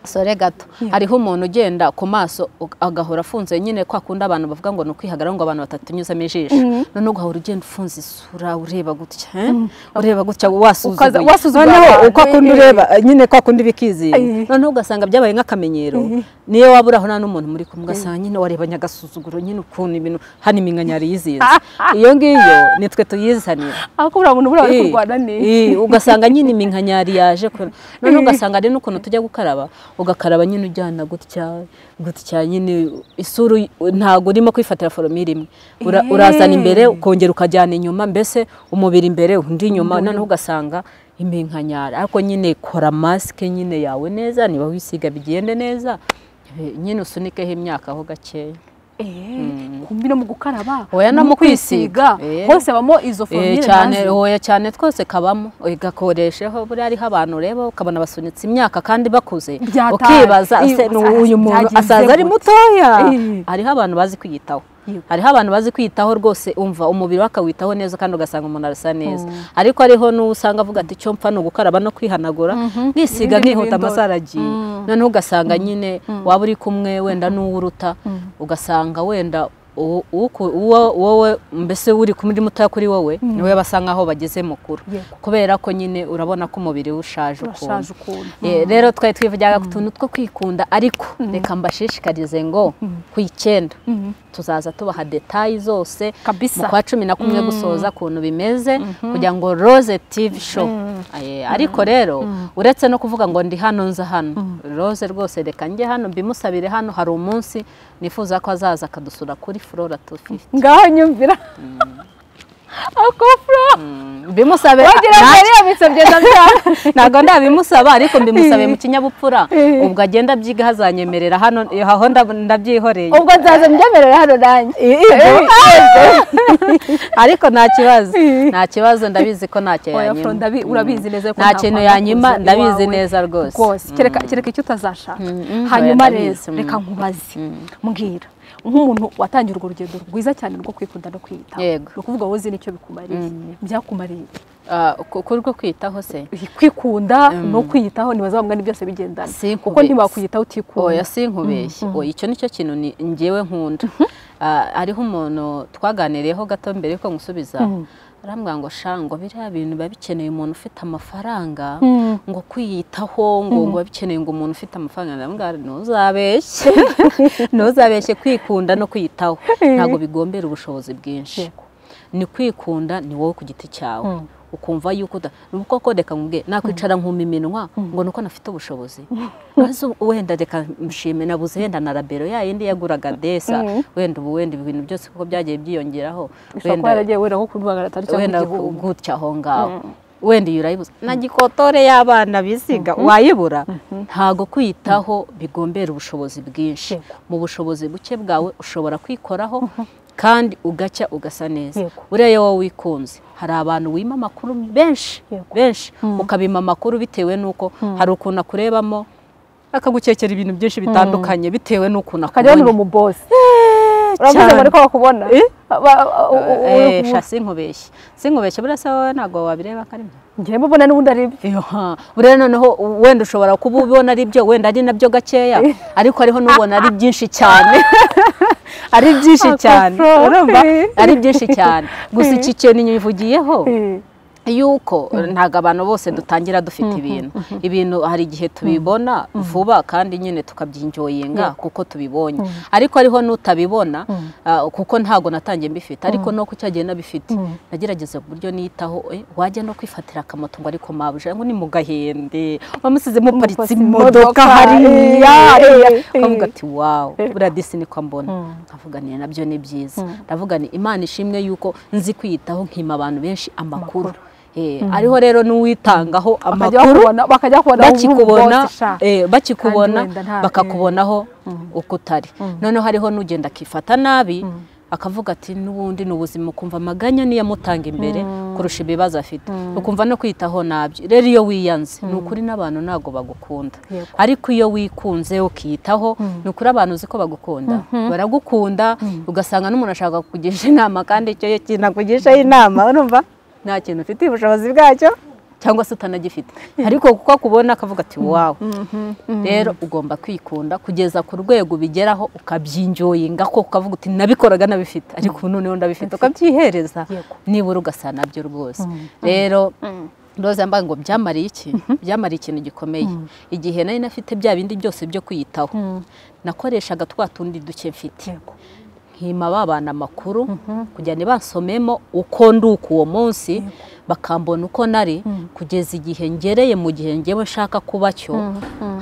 sore gato hariho umuntu ugenda ku maso ug- agahora afunze nyine kwa kundi abantu bavuga ngo ni ukwihagarara ngo abantu batatunyuzamo ijisho noneho ugahora ugenda ufunze isura ureba gutya eh? ureba gutya Ukaza- wasuzugura wasuzuguye noneho abantu, uko kundi eh, eh. ureba eh, nyine kwa kundi bikizira Eh. noneho ugasanga byabaye nk'akamenyero niyo waba uri aho nta n'umuntu muri kumwe ugasanga nyine warebanye agasuzuguro nyine ukuntu ibintu hano iminkanyari yizinze iyo ngiyo nitwe tuyizanira akubura ngo nubura bari Eh, kurwana neza eh, ugasanga nyine iminkanyari yaje kubera- none ugasanga ari n'ukuntu tujya gukaraba ugakaraba nyine ujyana gutya gutya nyine isura uy- ntabwo urimo kwifatira foromire imwe Ura- Eh. urazana imbere ukongera ukajyana inyuma mbese umubiri imbere undi inyuma noneho ugasanga iminkanyari ariko nyine kora masike nyine yawe neza niba wisiga bigende neza eh, nyine usunikeho imyaka aho gakeya Eh, kumbi no mu gukaraba Oya, no mu kwisiga. Eh. hose habamo izo Eh, forumire cyane ntazi. oya cyane twose kabamo gakoresheho buriya hariho abantu ureba ukabona basunitse imyaka kandi bakuze Byataye. ukibaza Eh, ese ni usa- uyu muntu byagenze asaza ari gute?" mutoya Eh. hariho abantu bazi kwiyitaho Yego. hariho abantu bazi kwiyitaho rwose umva umubiri we akawitaho neza kandi ugasanga umuntu arasa neza ariko hariho n'uwo usanga avuga ati icyo mpfa ni ugukaraba no kwihanagura Ibindi nisiga ni nkihuta ibindora. amasaha aragiye noneho ugasanga nyine waba uri kumwe wenda n'uwo uruta ugasanga wenda uwo- uwo- uwo wowe mbese uri kumwe uri mutoya kuri wowe niwe basa nk'aho bageze mukuru Yego. kubera ko nyine urabona ko umubiri we ushaje urashaje ukuntu ukuntu Eh, rero twari twivugaga ku tuntu two kwikunda ariko reka mbashishikarize ngo ku icyenda tuzaza tubaha detayi zose Kabisa. mu kwa cumi na kumwe gusoza ukuntu bimeze kugira ngo Rose TV show Eh, ariko rero uretse no kuvuga ngo ndi hano nza hano Rose rwose reka njye hano mbimusabire hano hari umunsi nifuza ko azaza akadusura kuri Flora 250 ngaho nyumvira akofuro mbimusabe wagira ngo yari yabisabye na ntabwo ndabimusaba ariko mbimusabe mu kinyabupfura Eh. ubwo agenda abyiga hazanyemerera hano aho ndab- ndabyihoreye ubwo nzaza mbyemerera hano nanjye ariko nta kibazo Eh. nta kibazo ndabizi ko nta cyo Oya, Flo, yanyima ndabi- urabizi neza ko nta nta kintu kwanga yanyima kuza ndabizi iwawe. neza rwose rwose Mm. kereka kereka icyo utazashaka Mm, mm, hanyuma oya, rero ndabizi, mm. reka nkubaze mbwira nk'umuntu watangiye urwo rugendo rwiza cyane rwo kwikunda no kwiyitaho Yego. ni ukuvuga wowe uzi n'icyo bikumariye byakumariye Ah, ku- kuri rwo kwitaho se kwikunda no kwiyitaho ntibazabumwa ni byose bigendana Sinkubeshye. kuko ntiwakwiyitaho utikunda oya sinkubeshye oya icyo nicyo kintu ni njyewe nkunda Ah, hariho umuntu twaganiriyeho gato mbere yuko ngusubiza arambwira ngo sha ngo biriya bintu biba bikeneye umuntu ufite amafaranga ngo kwiyitaho ngo ngo biba bikeneye ngo umuntu ufite amafaranga ndamubwira ntuzabeshye ntuzabeshye kwikunda no kwiyitaho ntabwo bigombera ubushobozi bwinshi Yego. ni kwikunda ni wowe ku giti cyawe ukumva yuko uda ni koko reka mubwe nakwicara nkuma iminwa ngo nuko nafite ubushobozi maze wenda reka mshime nabuze wenda na rabero ya yindi yaguraga desa wenda ubu wenda ibintu byose kuko byagiye byiyongeraho ushobora kuba wenda yaragiye wenda nko kubibagara atari cyangwa wenda igihumbi gutya aho ngaho wenda iyo urayibuze na gikotore y'abana bisiga wayibura ntago kwiyitaho bigombera ubushobozi bwinshi Yego. mu bushobozi buke bwawe ushobora kwikoraho kandi ugacya ugasa neza Yego. buriya iyo wowe wikunze hari abantu wima amakuru benshi Yego. benshi ukabima amakuru bitewe n'uko hari ukuntu akurebamo akagukekera ibintu byinshi bitandukanye bitewe n'ukuntu ukajya akubonye. uri umubosi uravuze ngo cyane. ariko bakubona Ba- u- u- u- Eh, sha sinkubeshye sinkubeshye buriya se wowe ntabwo wabireba ko ari byo njyewe mbona n'ubundi ari ibyo Yoha, buriya noneho wenda ushobora kuba ubona ari byo wenda ari nabyo gakeya ariko hariho n'ubona ari byinshi cyane ari byinshi Ako cyane Flo. urumva ari byinshi cyane gusa iki kintu nyivugiyeho Eh, yuko ntabwo abantu bose dutangira dufite ibintu ibintu hari igihe tubibona vuba kandi nyine tukabyinjoyinga kuko tubibonye ariko hariho n'utabibona ah, kuko ntabwo natangiye mbifite ariko no ku cyagiye nabifite nagerageza uburyo nitaho eh, wajya no kwifatira akamoto ngo ariko mabuja ngo ni mu gahende wamusize Muparitse muparitse imodoka, imodoka hariya eh, hariya eh, ukavuga eh. ati wawu buriya disi niko mbona nkavuga ni nabyo ni byiza ndavuga ni imana ishimwe yuko nzi kwiyitaho nkima abantu benshi amakuru Eh, ariho rero n'uwitangaho bakajya amakuru bakubona- bakajya bakubona bakikubona nk'umubosi, sha. eh, bakikubona Kandi wenda nta- bakakubonaho uko utari noneho hariho n'ugenda akifata nabi akavuga ati n'ubundi ni ubuzima ukumva amaganya niyo amutanga imbere kurusha ibibazo afite ukumva no kwitaho nabyo rero iyo wiyanze ni ukuri n'abantu ntabwo bagukunda Yego. ariko iyo wikunze ukiyitaho ni ukuri abantu uzi ko bagukunda baragukunda ugasanga n'umuntu ashaka kukugisha inama kandi icyo iyo kintu akugishaho inama urumva nta kintu ufitiye ubushobozi bwacyo cyangwa se utanagifite ariko kuko akubona akavuga ati wawe rero ugomba kwikunda kugeza ku rwego ubigeraho ukabyinjoyinga ko ukavuga uti nabikoraga nabifite ariko ubu noneho ndabifite ukabyihereza Yego. nibura ugasa nabyo rwose rero roza yambaye ngo byamariye iki byamariye ikintu gikomeye igihe nari nafite bya bindi byose byo kwiyitaho nakoreshaga twa tundi duke mfite nkima ba bana amakuru kugira ngo bansomemo uko nduka uwo munsi bakambona uko nari kugeza igihe ngereye mu gihe ngewe nshaka kuba cyo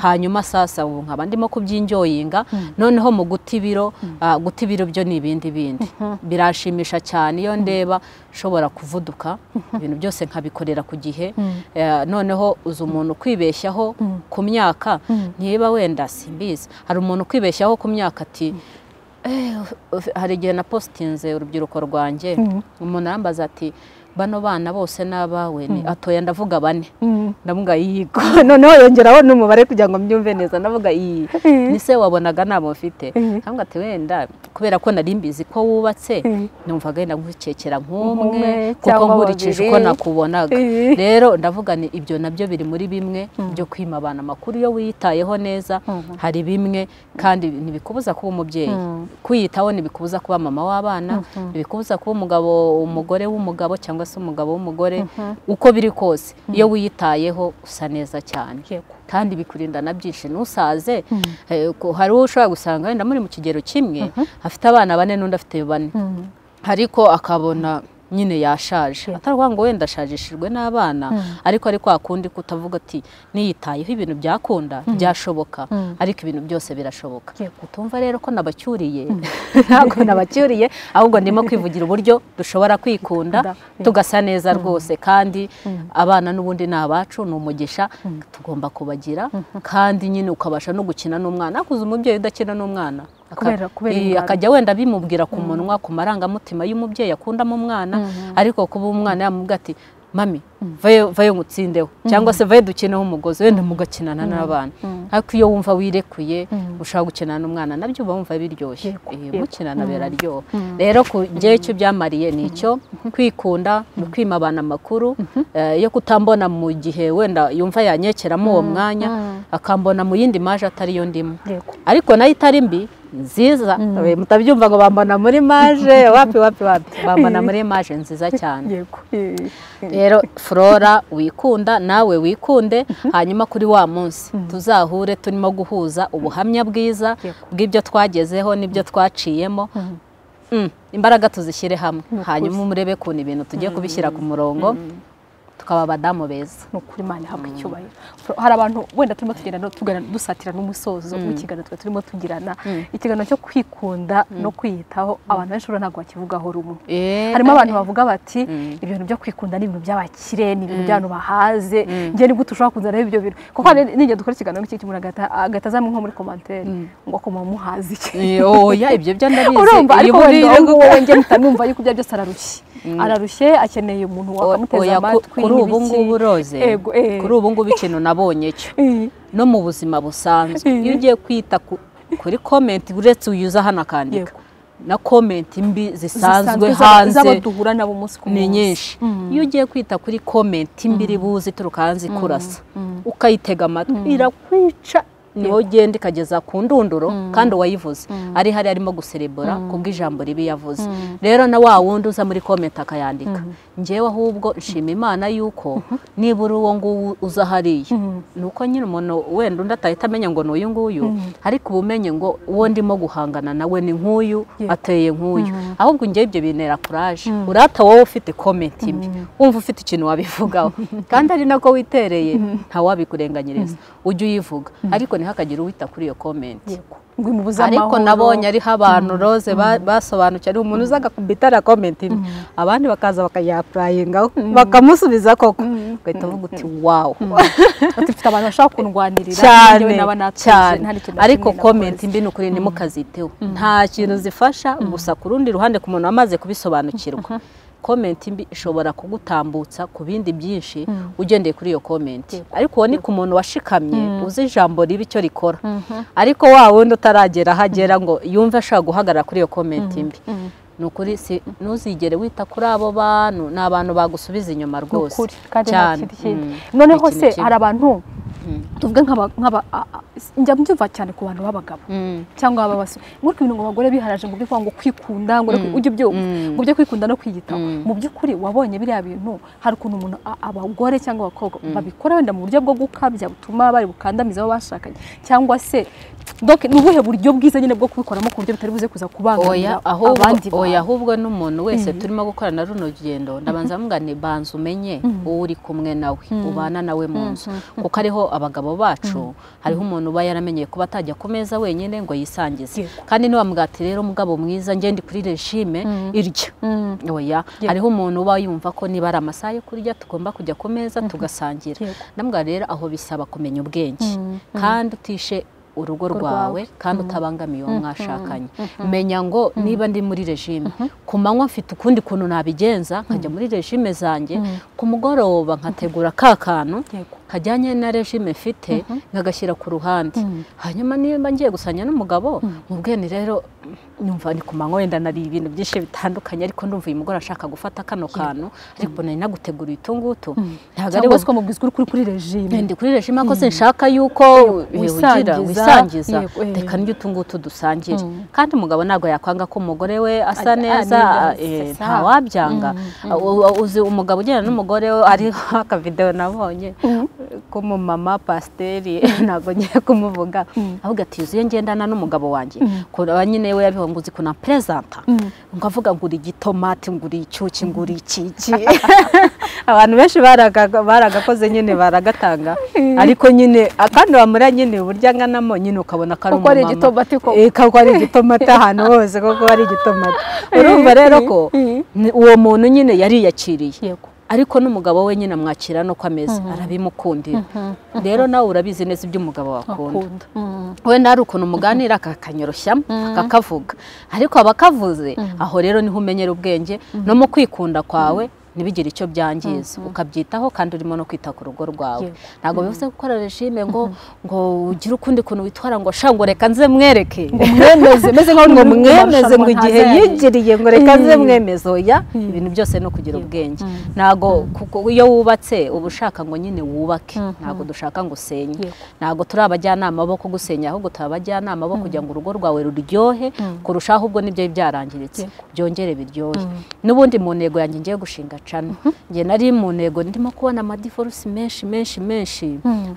hanyuma sasa ubu nkaba ndimo kubyinjoyinga noneho mu guta ibiro ah, guta ibiro byo ni ibindi bindi biranshimisha cyane iyo ndeba nshobora kuvuduka ibintu byose nkabikorera ku gihe Eh, noneho uzi umuntu kwibeshyaho ku myaka niba wenda simbizi hari umuntu kwibeshyaho ku myaka ati Eh, uf- hari igihe na positinze urubyiruko rwanjye umuntu arambaza ati bano bana bose ni abawe ni atoya ndavuga bane ndavuga yego noneho yongeraho n'umubare kugira ngo mbyumve neza ndavuga iyi Mhm. ni se wabonaga ntabwo mfite Mhm. ntabwo ati wenda kubera ko nari mbizi ko wubatse Mhm. numvaga wenda nkukekera nk'umwe Nk'umwe kuko cyangwa nkurikije uko babiri. nakubonaga Mhm. rero ndavuga ni ibyo nabyo biri muri bimwe byo kwima abana amakuru iyo wiyitayeho neza hari bimwe kandi ntibikubuza kuba umubyeyi kwiyitaho ntibikubuza kuba mama w'abana ntibikubuza kuba umugabo umugore w'umugabo cyangwa se umugabo w'umugore uko biri kose iyo wiyitayeho usa neza cyane Yego. kandi bikurinda na byinshi ntusaze Eh, ko- hari uwo ushobora gusanga wenda muri mu kigero kimwe afite abana bane n'undi afite bane ariko akabona nyine yashaje ataravuga ngo wenda ashajishijwe n'abana ariko ari kwa kundi kutavuga ati niyitayeho ibintu byakunda byashoboka ariko ibintu byose birashoboka Yego. utumva rero ko nabacyuriye ntabwo nabacyuriye ahubwo ndimo kwivugira uburyo dushobora kwikunda Kwikunda. tugasa neza rwose kandi abana n'ubundi ni abacu ni umugisha tugomba kubagira kandi nyine ukabasha no gukina n'umwana hakuze umubyeyi udakina n'umwana aka- Kubera- kubera Eh, indwara. akajya wenda bimubwira ku munwa ku marangamutima y'umubyeyi akundamo umwana ariko kuba umwana yamubwira ati mami vayo vayo ngutsindeho cyangwa se vayo dukineho umugozi wenda mugakinana n'abana ariko iyo wumva wirekuye ushaka gukinana n'umwana nabyo uba wumva biryoshye Yego, Eh, yego. mukinana biraryoha rero ku gihe cyo byamariye ni icyo kwikunda ni ukwima abantu amakuru eh, yo kutambona mu gihe wenda yumva yanyekeramo uwo mwanya akambona mu yindi maje atari yo ndimo Yego. ariko nayo itari mbi nziza Eh, mutabyumva ngo bambona muri maje wapi wapi wapi bambona muri maje nziza cyane Yego. Eh, rero flora wikunda nawe wikunde hanyuma kuri wa munsi tuzahure turimo guhuza ubuhamya bwiza Yego. bw'ibyo twagezeho n'ibyo twaciyemo Mm, imbaraga tuzishyire hamwe hanyuma murebe kuntu ibintu tugiye kubishyira ku murongo tukaba abadamu beza ni ukuri imana ihabwa icyubahiro hari abantu wenda turimo tugenda no- tugana- dusatira n'umusozo w'ikiganiro twari turimo tugirana ikiganiro cyo kwikunda no kwiyitaho abantu benshi urabona ntabwo bakivugaho rumwe harimo abantu bavuga bati ibyo bintu byo kwikunda ni ibintu by'abakire ni ibintu by'abantu bahaze njye ni gute ushobora kuzana ibyo bintu kuko hari n'igihe dukora ikiganiro nk'iki umuntu agahita- agahita azamuha nko muri komantere ngo ko muba muhazi iki Eh, oya ibyo byo ndabizi urumva Iyo ariko burire wenda bwo- wowe njye mpita numva yuko ibyo byose ararushye ararushye akeneye umuntu wakamuteza Oya, ku- amatwi kuri ubu n'ibiki. ngubu roze Ego, eh. kuri ubu ngubu ikintu nabonye cyo Eh, no mu buzima busanzwe Mm. iyo ugiye kwita ku- kuri komenti uretse uyuza hano akandika Yego. na komenti mbi zisanzwe zisanzwe z'aba- hanze z'abaduhura nabo umunsi ku munsi ni nyinshi iyo ugiye kwita kuri komenti mbi iri buze ituruka hanze ikurasa ukayitega amatwi irakwica niwo ugenda ikageza ku ndunduro kandi uwayivuze ari hari arimo guserebura ku bw'ijambo ribi yavuze rero na wa wundi uza muri komenti akayandika njyewe ahubwo nshima imana yuko nibura uwo nguwo uza hariya ni uko nyine umuntu wenda undi atahita amenya ngo ni uyu nguyu ariko uba umenye ngo uwo ndimo guhangana nawe ni nk'uyu Yego. ateye nk'uyu ahubwo njyewe ibyo bintera kuraje urata wowe ufite komenti imwe wumva ufite ikintu wabivugaho kandi ari nako witereye ntawabikurenganyiriza ujye uyivuga ariko ntihakagire uwita kuri iyo komenti Yego. ngo imubuze ariko amahoro. nabonye ariho abantu roze ba- basobanukiwe ari umuntu uzaga kubitara komenti imwe abandi bakaza bakayapurayingaho bakamusubiza koko ugahita uvuga uti wawu Ati, mfite abantu bashaka kundwanirira cyane njyewe naba natuje, cyane nta n'ikintu na ariko kimwe nakoze. komenti mbi ni ukuri ntimukaziteho nta kintu zifasha gusa ku rundi ruhande ku muntu wamaze kubisobanukirwa komenti mbi ishobora kugutambutsa ku bindi byinshi ugendeye kuri iyo komenti ariko uwo ni ku muntu washikamye uzi ijambo ribi icyo rikora ariko wa wundi utaragera aho agera ngo yumve ashaka guhagarara kuri iyo komenti mbi ni ukuri si- ntuzigere wita kuri abo bantu ni abantu bagusubiza inyuma ni rwose ukuri kandi nta cyane kindi kintu. Mm, noneho se nta kintu kibi. hari abantu Mm. tuvuge nk'aba- nk'aba a- a- njya mbyumva cyane ku bantu b'abagabo Mm. cyangwa ababasore muri ibintu ngo abagore biharaje ngo by'ukuri ngo kwikunda ngo Mm. ujye ubyumva Mm. ngo ujye kwikunda no kwiyitaho Mm. mu by'ukuri wabonye biriya bintu hari ukuntu umuntu a- abagore cyangwa abakobwa Mm. babikora wenda mu buryo bwo gukabya butuma bari bukandamiza abo bashakanye cyangwa se doke ni ubuhe buryo bwiza nyine bwo kubikoramo ku buryo bitari buze kuza oya kubangamira ahubwo abandi bantu oya ahubwo n'umuntu wese Mm. turimo gukorana runo rugendo ndabanza mvuga nti banza umenye Mm. uwo uri kumwe nawe Mm. ubana nawe mu Mm, nzu mm, kuko ariho abagabo bacu hariho umuntu uba yaramenyeye kuba atajya ku meza wenyine ngo yisangize Yego. kandi ntibamuga ati rero mugabo mwiza njye ndi kuri regime Mm. irya Mm. oya Yego. hariho umuntu uba yumva ko niba ari amasaha yo kurya tugomba kujya ku meza tugasangira Yego. ndamuga rero aho bisaba kumenya ubwenge Mm. kandi utishe urugo Urwawe. rwawe kandi utabangamiye uwo mwashakanye menya ngo niba ndi muri regime ku manywa mfite ukundi kuntu nabigenza nkajya muri regime zanjye Mm. ku mugoroba nkategura ka kantu Yego. kajyanye na regime mfite nkagashyira ku ruhande Mm. hanyuma niba ngiye gusanya n'umugabo mu bwene rero numva ni ku manywa wenda nari ibintu byinshi bitandukanye ariko ndumva uyu mugore ashaka gufata kano kantu ariko nari naguteguriye utu ngutu ntabwo ari cyangwa we se ukamubwiza ukuri kuri kuri regime ndi kuri regime ko sinshaka yuko wisangiza, wisangiza wisangiza yego, eh. reka n'ibyo utu ngutu dusangire Mm. kandi umugabo ntabwo yakwanga ko umugore we asa Ajya- neza ah, nibyo, eh, sasa. ntawabyanga U- u- uzi umugabo ugenda n'umugore we ariho akavidewo nabonye k'umumama pasiteri ntabwo ngiye kumuvuga ahubwo ati yuzuye ngendana n'umugabo wanjye kureba nyine we yabihonguzi kunaperezanta ngo avuga ngura igitomati ngura icyuki ngura ikiki abantu benshi baraga- baragakoze nyine baragatanga ariko nyine akandi wamura nyine uburyo anganamo nyine ukabona ko ari Kuko ari umumama. igitomati koko. Eh, kuko ari igitomati ahantu hose kuko ari igitomati urumva rero ko ni- uwo muntu nyine yariyakiriye Yego. ariko n'umugabo we nyine amwakira nuko ameze arabimukundira rero nawe urabizi neza ibyo umugabo wakunda akunda Mm. wenda hari ukuntu muganira akakanyurushyamo akakavuga ariko abakavuze aho rero niho umenyera ubwenge no mu kwikunda kwawe ntibigire icyo byangiza ukabyitaho kandi urimo no kwita ku rugo rwawe Yego. ntabwo bivuze gukora regime ngo ngo ugire ukundi kuntu witwara ngo sha ngo reka nze mwereke mwemeze meze nk'aho ngo uri mu mwemeze marushanwa ngo igihe ntaza yari. yigiriye ngo reka nze Mm. mwemeze oya ibintu byose no kugira ubwenge ntabwo kuko iyo wubatse uba ushaka ngo nyine wubake ntabwo dushaka ngo usenye Yego. ntabwo turi abajyanama bo kugusenya ahubwo turi abajyanama bo kugira ngo urugo rwawe ruryohe kurushaho ahubwo nibyo byarangiritse byongere biryohe n'ubundi mu ntego yanjye ngiye gushinga cana njye nari mu ntego ndimo kubona amadiforusi menshi menshi menshi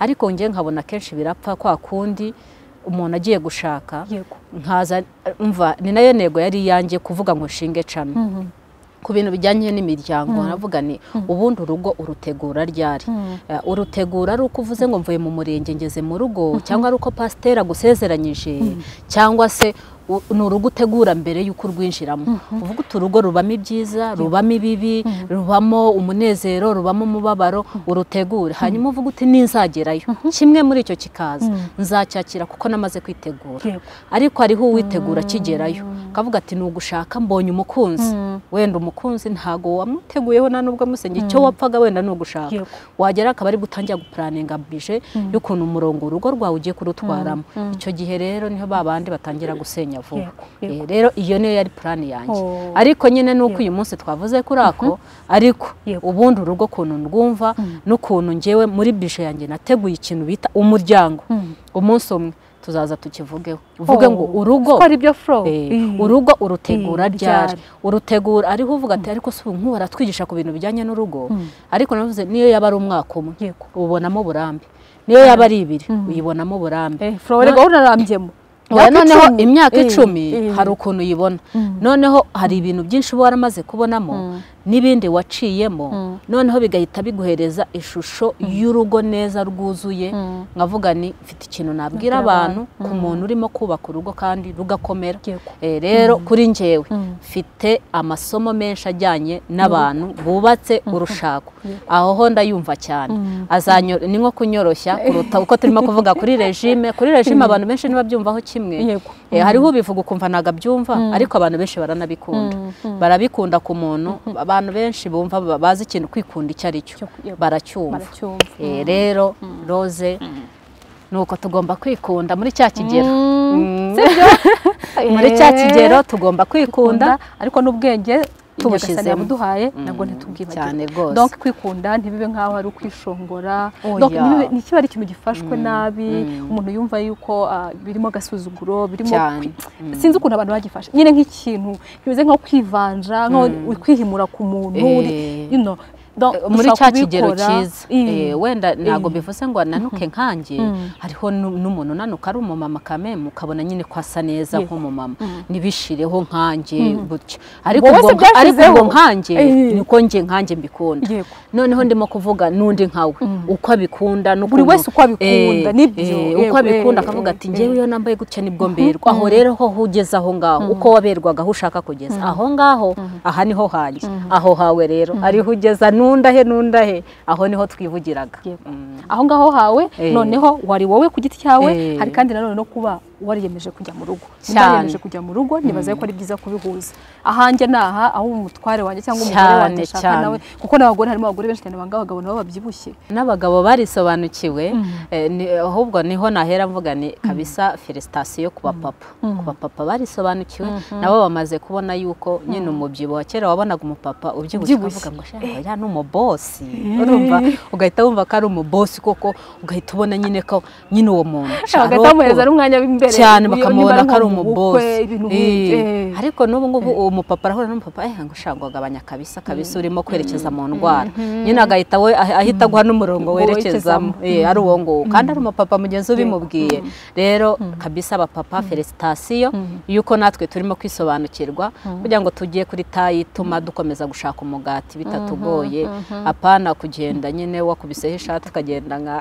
ariko njye nkabona kenshi birapfa kwa kundi umuntu agiye gushaka Yego. nkaza umva ni nayo ntego yari iyanjye kuvuga ngo nshinge cana ku bintu bijyanye n'imiryango navuga ni ubundi urugo urutegura ryari Eh, urutegura ari uko uvuze ngo mvuye mu murenge ngeze mu rugo cyangwa ari uko pasiteri agusezeranyije cyangwa se u- ni urugo utegura mbere y'uko urwinjiramo uvuga uti urugo rubamo ibyiza rubamo ibibi rubamo umunezero rubamo umubabaro urutegure hanyuma uvuga uti ninzagerayo kimwe muri icyo kikaza nzacyakira kuko namaze kwitegura Yego. ariko hariho uwitegura akigerayo akavuga ati ni ugushaka mbonye umukunzi wenda umukunzi ntago wamuteguyeho nta n'ubwo amusenge icyo wapfaga wenda ni ugushaka Yego. wagera akaba ari gutangira gupuraninga bije y'ukuntu umurongo urugo rwawe ugiye kurutwaramo icyo gihe rero niho ba bandi batangira gusenya vuba Yego, yego. Eh, rero iyo niyo yari purani yanjye Oh. ariko nyine nuko uyu munsi twavuze kuri ako ariko Yego. ubundi urugo ukuntu ndwumva n'ukuntu ngewe muri bije yanjye nateguye ikintu bita umuryango umunsi umwe tuzaza tukivugeho uvuge ngo Oh. urugo ko ari byo flow Eh, urugo urutegura Eh, ryari ryari. urutegura ariho uvuga ati ariko si ubu nk'ubu baratwigisha ku bintu bijyanye n'urugo ariko navuze niyo yaba ari umwaka umwe Yego. ubonamo uburambe niyo yaba ari ibiri uyibonamo uburambe Eh, flow rero unarambyemo Oya, Imyaka noneho icumi. imyaka Eh, icumi eh. hari ukuntu uyibona noneho hari ibintu byinshi uba waramaze kubonamo n'ibindi waciyemo noneho bigahita biguhereza ishusho y'urugo neza rwuzuye nkavuga ni mfite ikintu Nabwira nabwira abantu abantu. ku muntu urimo kubaka urugo kandi rugakomera Yego. Eh, rero kuri njyewe Mm. mfite amasomo menshi ajyanye n'abantu bubatse urushako aho ho ndayumva cyane Azanyo- ni nko kunyoroshya kuruta uko turimo kuvuga kuri regime kuri regime abantu benshi ntibabyumvaho kimwe Yego. Eh, hariho ubivuga ukumva ntabwo abyumva ariko abantu benshi baranabikunda barabikunda ku muntu abantu benshi bumva ba- bazi ikintu kwikunda icyo ari cyo Cyo- yego. baracyumva baracyumva Eh, rero roze ni uko tugomba kwikunda muri cya kigero Mm. sibyo muri cya Eh. kigero tugomba kwikunda kwikunda ariko n'ubwenge Tubushyizemo. tubushyizemo yabuduhaye nabwo Mm, ntitubwibagire cyane rwose. donc kwikunda ntibibe nk'aho ari ukwishongora Oya. donc ntibibe- ntikibe ari ikintu gifashwe nabi mm. umuntu yumva yuko ah, birimo agasuzuguro birimo Cyane. kwi- sinzi ukuntu abantu bagifashe nyine nk'ikintu kimeze nko kwivanja nko kwihimura ku muntu Eh. uri- you know, donc muri dushobora cya kigero kubikora. cyiza Mm. Eh, wenda ntabwo Mm. bivuze ngo nanuke nkanjye hariho nu- n'umuntu unanuka ari umumama kame mukabona nyine ko asa neza Yes. nk'umumama Mm. ntibishireho nkanjye gutyo ariko Wowe ubwo se nka- ariko byashyizeho. ubwo nkanjye Eh. niko njye nkanjye mbikunda Yego. noneho ndimo kuvuga n'undi nkawe uko abikunda n'ukuntu- Buri wese uko abikunda, Eh, nibyo. eh, uko Yego, abikunda eh, akavuga eh, ati eh. njyewe iyo nambaye gutya nibwo mberwa aho rero ho ugeze aho ngaho uko waberwaga aho ushaka kugeza aho ngaho aha niho hanjye aho hawe rero ariho ugeza nundahe nundahe aho niho twivugiraga Yego. Mm. aho ngaho hawe Eh. noneho wari wowe ku giti cyawe Eh. hari kandi nanone no kuba wariyemeje kujya mu rugo Cyane. wariyemeje kujya mu rugo nibaza ko ari byiza kubihuza ahanjye ni aha aho umutware wanjye cyangwa umugore Cyane, wanjye ashaka cyane. nawe kuko n'abagore harimo abagore benshi cyane banga abagabo nabo babyibushye n'abagabo barisobanukiwe eh, ni- ahubwo niho nahera mvuga ni kabisa felicitation ku bapapa ku bapapa barisobanukiwe nabo bamaze kubona yuko nyine umubyibuho wa kera wabonaga umupapa ubyibushye Ubyibushye. ukavuga ngo shaka uriya ni umubosi urumva ugahita wumva ko ari umubosi koko ugahita ubona nyine ko nyine uwo muntu ari uwo bagatamuhereza ari kubaha. umwanya w'imbere cyane niba bakamubona ari ko ari nko mu bukwe, umubosi ibintu Eh, nk'ibyo. Eh. ariko n'ubu ngubu umupapa arahura n'umupapa eh ngo ushaka wagabanya kabisa kabisa urimo kwerekeza mu ndwara nyine agahita we ah- ahita aguha n'umurongo Ngo werekezamo werekezamo. Eh, ari uwo nguwo kandi ari umupapa mugenzi ubimubwiye rero kabisa abapapa felicitation yuko natwe turimo kwisobanukirwa kugira ngo tugiye kuri tayi ituma dukomeza gushaka umugati bitatugoye apana kugenda nyine wakubiseho ishati ukagenda nka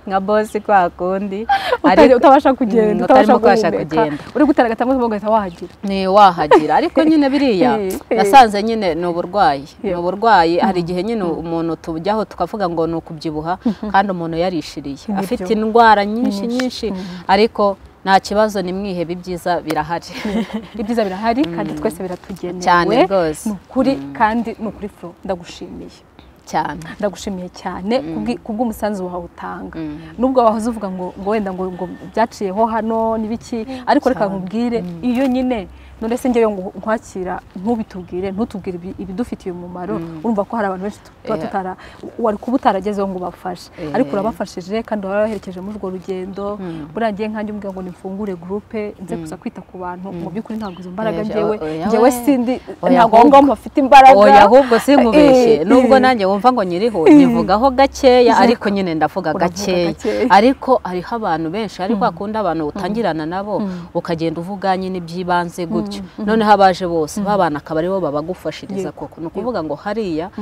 nka bosi kwa kundi Utajya- utabasha Mm, kugenda utarimo utabasha kubasha guhumeka kugenda uri gutaragatamo ugahita wahagera ni wahagira ariko nyine biriya Eh, eh. nasanze nyine ni uburwayi ni Yego. uburwayi hari igihe nyine umuntu tujyaho tukavuga ngo ni ukubyibuha kandi umuntu yarishiriye Nibyo. afite indwara nyinshi nyinshi ariko nta kibazo ni mwihebe ibyiza birahari ibyiza birahari kandi twese biratugenewe Cyane rwose. ni ukuri kandi ni ukuri fro ndagushimiye cyane ndagushimiye cyane kubwi- kubw'umusanzu wawe utanga nubwo wahoze uvuga ngo ngo wenda ngo ngo byaciyeho hano n'ibiki ariko reka nkubwire iyo nyine nonese njyewe ngo nkwakira ntubitubwire ntutubwire ibi- ibidufitiye umumaro urumva ko hari abantu benshi tuba Yeah. tutara wari kuba utaragezeho ngo ubafashe Yeah. ariko urabafashije kandi warabaherekeje muri urwo rugendo buriya ngiye nkanjye umbwira ngo nifungure gurupe nze kuza kwita ku bantu mu by'ukuri ntabwo izo mbaraga Oya, njyewe oya, njyewe oya. sindi Oya, ntabwo aho ahubwo. ngaho mpafite imbaraga oya ahubwo sinkubeshye Eh, nubwo eh. nanjye wumva ngo nyiriho nyivugaho gakeya ariko nyine ndavuga Uravuga gakeya gakeya. ariko hariho abantu benshi ariko hakunda abantu utangirana nabo ukagenda uvuga nyine iby'ibanze gutyo noneho abaje bose babana akaba aribo babagufashiriza Yego. koko ni ukuvuga ngo hariya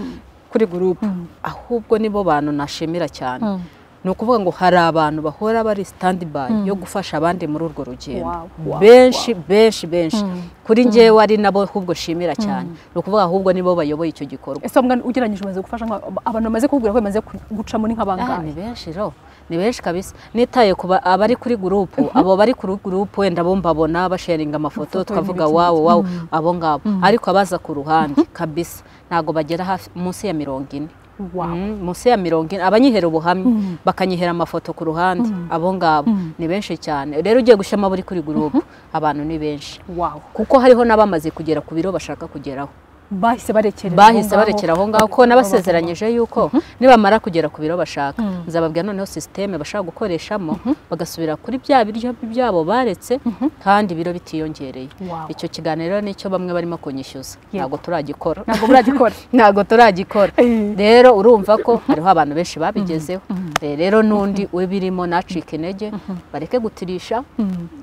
kuri gurupe ahubwo nibo bantu nashimira cyane ni ukuvuga ngo hari abantu bahora bari standby yo gufasha abandi muri urwo rugendo Wow, wow, benshi benshi benshi kuri njyewe ari nabo ahubwo nshimira cyane ni ukuvuga ahubwo nibo bayoboye icyo gikorwa ese mbwa ugereranyije umaze gufasha nka- abantu bamaze kukubwira ko bamaze ku- gucamo ni Ah, ni nk'abangahe benshi ro ni benshi kabisa nitaye ku ba- abari kuri gurupu abo bari kuri gurupu wenda bo mbabona basharinga amafoto Amafoto tukavuga n'ibiki wawo wawo abo ngabo ariko abaza ku ruhande kabisa ntabwo bagera hafi munsi ya mirongo ine Wow. Mm, munsi ya mirongo ine abanyihera ubuhamya bakanyihera amafoto ku ruhande abo ngabo ni benshi cyane rero ugiye gushyiramo abari kuri gurupu abantu ni benshi wow kuko hariho n'abamaze kugera ku biro bashaka kugeraho bahise barekerera bahise aho ngaho. barekera aho ngaho ko nabasezeranyije yuko nibamara kugera ku biro bashaka nzababwira noneho sisiteme bashaka gukoreshamo bagasubira kuri bya biryo byabo baretse kandi ibiro bitiyongereye Wow. icyo kiganiro rero nicyo bamwe barimo kunyishyuza ntabwo turagikora ntabwo muragikora ntabwo turagikora Eh. rero urumva ko hariho abantu benshi babigezeho Eh, rero n'undi ubirimo nacika intege bareke gutirisha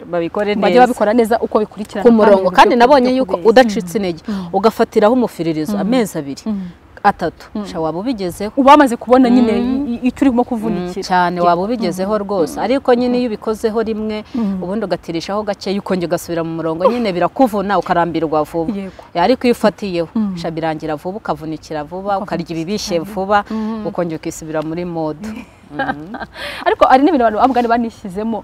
babikore bajye neza babikora neza uko bikurikirana ku murongo mu buryo kandi nabonye bwo yuko kubeza. udacitse intege ugafatiraho umufiririzo amezi abiri atatu sha waba ubigezeho uba wamaze kubona nyine i- icyo urimo kuvunikira cyane waba ubigezeho rwose ariko nyine iyo ubikozeho rimwe ubundi ugatirishaho gakeya ukongera ugasubira mu murongo nyine birakuvuna ukarambirwa vuba Yego. Eh, ariko iyo ufatiyeho sha birangira vuba ukavunikira vuba ukarya ibibishe vuba ukongera ukisubira muri mode ariko hari n'ibintu abantu babugane banishyizemo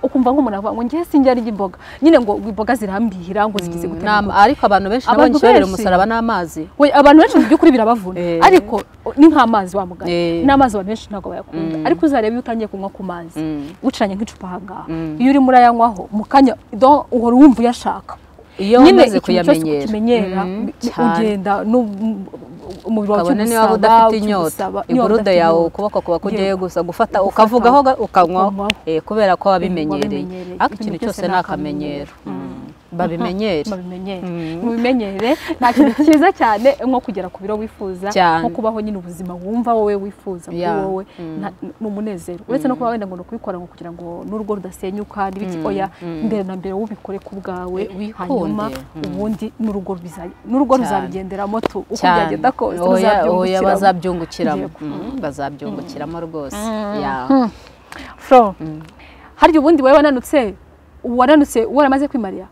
ukumva nk'umuntu avuga ngo njye sinjya arya imboga nyine ngo imboga zirambihira ngo zigize gute Nama- ariko abantu benshi nabo Abantu nkibarira benshi. umusaraba n'amazi We, abantu benshi mu by'ukuri birabavuna Eh. ariko ni nk'amazi wa mugani Eh. n'amazi abantu benshi ntabwo bayakunda Mm. ariko uzareba iyo utangiye kunywa ku mazi Mm. ucanye nk'icupa ahangaha Mm. iyo urimo urayanywaho mu kanya do- uhora wumva uyashaka iyo nyine umaze ikintu cyose kuyamenyera ukimenyera Mm, bi- cyane. ugenda nu- m- umubiri wawe ukabona niba ukimusaba, udafite inyota ukimusaba, niba igurude udafite yawe inyota. ukuboko kuba kugiye Yego. gusa gufata Gufata, ukavugaho ga- ukanywaho ukanywaho. eh, kubera ko wabimenyereye wabimenyereye. ariko Ibintu ikintu byose cyose ni ni akamenyero Mm. babimenyere mubimenyere Mm. mubimenyere nta kintu cyiza cyane nko kugera ku biro wifuza Cyane. nko kubaho nyine ubuzima wumva wowe wifuza kuri Yeah. wowe Mm. nta- ni umunezero uretse no kuba wenda ngo ni ukubikora ngo kugira ngo n'urugo rudasenyuka n'ibiki Mm. oya Mm. mbere na mbere wubikore ku bwawe Eh, wikunde. hanyuma Mm. ubundi n'urugo biza- n'urugo Cyane. ruzabigenderamo tu uko cyane byagenda kose oya oya ruzabyungukiramo. bazabyungukiramo Yego. Mm, bazabyungukiramo rwose Yeah. Flo, harya ubundi wowe wananutse wananutse waramaze kwimarira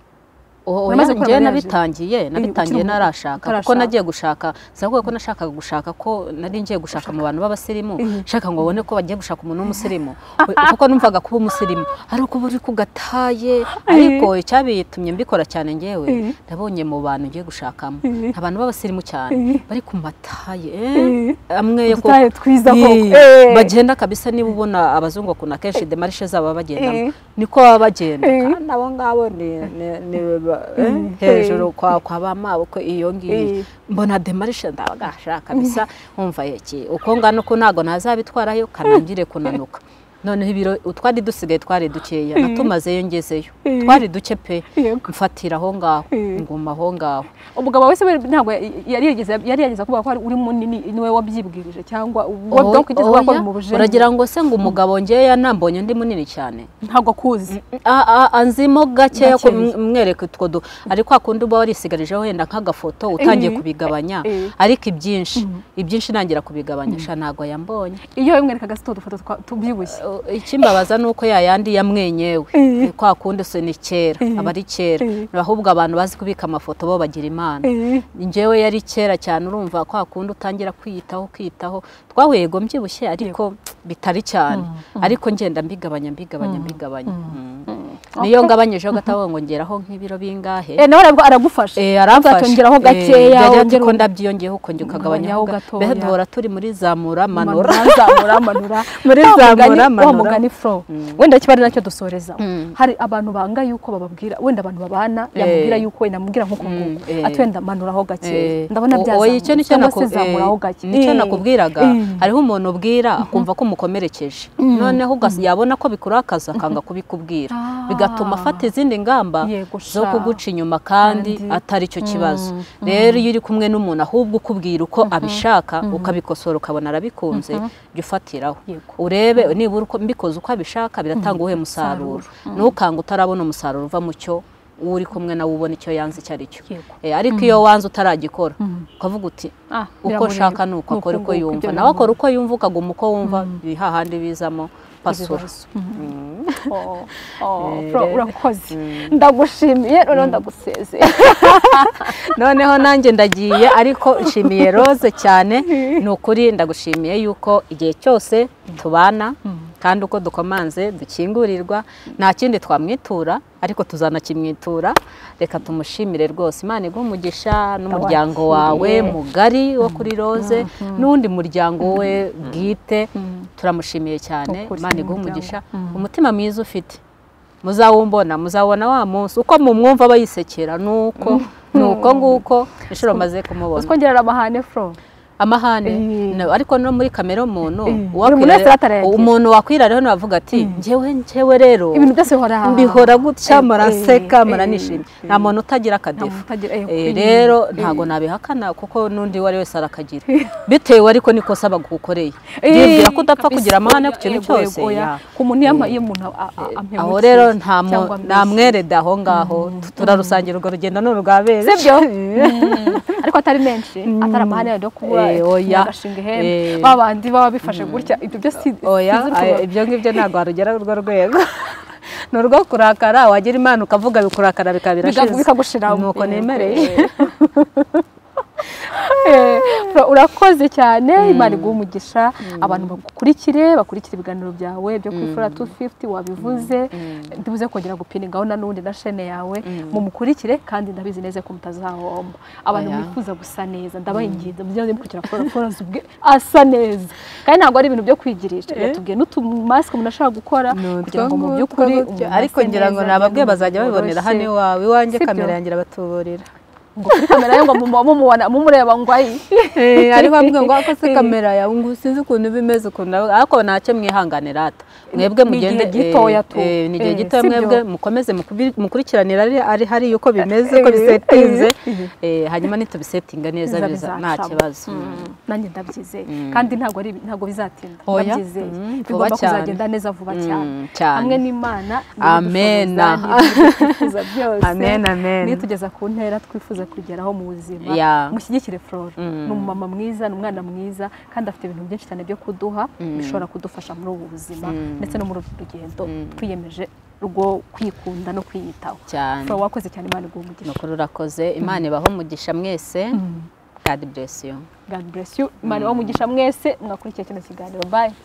Oya, Uramaze gukora njyewe marriage? nabitangiye nabitangiye ukiri mu- narashaka kuko utarashaka. nagiye gushaka sinavuga ko nashakaga gushaka ko nari ngiye gushaka mu bantu b'abasirimu nshaka ngo babone ko bagiye gushaka umuntu w'umusirimu We- kuko numvaga kuba umusirimu ari uko buri kugataye ariko icyabitumye mbikora cyane ngewe Eh. nabonye mu bantu ngiye gushakamo Eh. nta bantu b'abasirimu cyane Eh. bari ku mataye eh, Eh. amwe yo ku- Udutaye twiza koko. Yee. Eh. bagenda kabisa niba ubona abazungu bakunda kenshi demarishe zabo baba bagendamo Eh. niko baba bagenda Eh. kandi abo ngabo ni ni- ni ba- eh, hejuru kwa kwa ba mabukwe iyo ngiyo Eh. mbona demarishe ndabagashaka kabisa wumva iki uko ngana uko ntabwo nazabitwarayo kanangire kunanuka noneho ibiro twari dusigaye twari dukeya natumazeyo ngezeyo Eh. twari duke pe Yego. mfatira aho ngaho Eh. nguma aho ngaho umugabo wese we ntabwo yari yageze yari yageze kuvuga ko ari- uri munini niwe wabyibwirije cyangwa Oya, wabyo kugeza kuvuga ko oya, ari mu bujeni uragira ngo se ngo umugabo ngeya nambonye ndi munini cyane ntabwo akuzi A- a- anzimo gakeya ku- Gakeya. mwereka utwo du ari kwa kundi uba warisigarije wenda nk'agafoto utangiye Eh. kubigabanya Eh. ariko ibyinshi ibyinshi ntangira kubigabanya sha ntabwo yambonye iyo wimwerekaga si udufoto twa- tubyibushye O- ikimbabaza ni uko yayandi yamwenyewe Eh. kwa kundi se ni kera Eh. aba ari kera Eh. ahubwo abantu bazi kubika amafoto bo bagira imana Eh. njyewe yari kera cyane urumva kwa kundi utangira kwiyitaho kwiyitaho twahuye yego mbyibushye ariko bitari cyane ariko ngenda mbigabanya mbigabanya mbigabanya Mm. niyo ngabanyijeho gatabaho ngo ngeraho nk'ibiro bingahe Eh, nawe arabwo aragufasha Eh, aramfasha uzatongeraho gakeya Eh, wongere ati ko undi- ndabyiyongeyeho uko njye ukagabanyaho Ugabanyaho gato gatoya. duhora turi muri zamura manura manura zamura manura Muri Wa zamura, mugani- wa manura. mugani fro wenda kiba ari nacyo dusoreza Mm. hari abantu banga yuko bababwira wenda abantu babana yamubwira Eh. yuko wenda amubwira nk'uko Mm, nguko eh. ati wenda manuraho gake ndabona O- byazamura oya, icyo nicyo cyangwa naku- se zamuraho eh, gake nicyo Eh. nakubwiraga Eh. hariho umuntu ubwira akumva ko umukomerekeje noneho ugas- yabona ko bikurakaza akanga kubikubwira Ah. bigatuma afata izindi ngamba Yego zo sha. kuguca inyuma kandi Kandi- atari cyo kibazo rero iyo uri kumwe n'umuntu ahubwo ukubwira uko abishaka ukabikosora ukabona arabikunze jya ufatiraho Yego. urebe nibura uko mbikoze uko abishaka biratanga uwuhe musaruro ntukanga utarabona umusaruro uva mu cyo uwo uri kumwe nawe ubona icyo yanze icyo ari cyo Yego. Eh, ariko iyo wanze utaragikora ukavuga uti Ah, uko biramureba. nshaka ni uko Ni akora uko uko nguko, yumva ibyo nawe biramureba. akora uko yumva ukaguma uko wumva biri hahandi bizamo pasura Oh, oh, Flo, urakoze ndagushimiye noneho ndagusezeye noneho nanjye ndagiye ariko nshimiye rose cyane ni ukuri ndagushimiye yuko igihe cyose tubana kandi uko dukomanze dukingurirwa nta kindi twamwitura ariko tuzanakimwitura reka tumushimire rwose imana iguhe umugisha n'umuryango wawe Ndawakiriye. mugari wo kuri rose n'undi muryango we bwite turamushimiye cyane Ukuri, imana iguhe umuryango. umugisha umutima mwiza ufite muzawumbona muzabona wa munsi uko mumwumva bayisekera nuko nuko nguko inshuro maze kumubona twongerera amahane fro amahane Eh. na- ariko no muri kamera umuntu Eh. Buri uwakwirare- muntu wese aratarayagira. umuntu wakwirara rero navuga ati njyewe njyewe rero ibintu byose bihora mbihora gutya Eh, eh, muranseka eh, muranishimye eh. nta muntu utagira akadefu Nta muntu utagira- eh, Eh, eh, rero ntago nabihakana kuko n'undi uwo ari wese arakagira bitewe ariko niko saba gukoreye Eh, yibwira ko udapfa kabisa, kugira amahane oya, ku kintu yego, cyose yego, oya. ya. ku muntu iyo ama- iyo umuntu a- a- ampemukiye aho rero nta mu- cyangwa nta amwishe. mwerede aho ngaho Tu- turarusangira urwo rugendo ni urwabere sibyo ariko atari menshi atari amahane yenda yo kubura Eh, oya. agashinga ihembe Eh. ba bandi baba bifashe gutya ibyo byose si- oya sinzi ukuntu- ay- ibyo ngibyo ntabwo warugera urwo rwego ni urwo kurakara wagira imana ukavuga bikurakara bikaba Bikagu- birashize bikagushira nuko nemereye Eh, Flo, urakoze cyane imana iguha umugisha abantu bagukurikire bakurikire ibiganiro byawe byo kuri fura tu fifuti wabivuze ntibuze kongera gupiningaho na n'ubundi na shene yawe mumukurikire kandi ndabizi neza ko mutazahomba abantu mwifuza gusa neza ndabaha ingingo mujye mukurikira fura fura ubwe asa neza kandi ntabwo ari ibintu byo kwigirisha yatubwiye n'utumasike umuntu ashaka gukora kugira ngo mu by'ukuri umuntu ariko ase ngira ngo neza, ni ababwe agire bazajya ubuzima babibonera hano bworoshye. iwawe iwanjye Sibyo? kamera yanjye irabatuburira ngo kuri kamera ye ngo mumuba mumubona mumureba ngo ayi ariho amwe ngo ako se kamera yawe ngo sinzi ukuntu iba imeze ukuntu aba- ariko ntacyo mwihanganira ata mwebwe Ni mugende igihe gitoya tu. eh, eh, ni igihe Eh, gitoya sibyo? mwebwe mukomeze mukubi- mukurikiranire ari ari hariya uko bimeze uko Eh, bisetinze eh, hanyuma nitubisetinga neza biza biza nta bizacamo. kibazo Mm. nanjye ndabyizeye kandi ntabwo ari ntabwo bizatinda Oya. ndabyizeye Mm, vuba bigomba cyane. kuzagenda neza vuba Mm, cyane cyane. hamwe n'imana Amen. twifuza byose Amen, amen. nitugeza ku ntera twifuza kugeraho mu buzima Yeah. mushyigikire flora Mm. ni umumama mwiza ni umwana mwiza kandi afite ibintu byinshi cyane byo kuduha bishobora kudufasha muri ubu buzima ndetse no muri uru rugendo twiyemeje rwo kwikunda no kwiyitaho cyane Flora, wakoze cyane imana iguha umugisha nukuri urakoze imana ibaho umugisha mwese god bless you god bless you imana ibahe umugisha mwese mwakurikiye kino kiganiro bye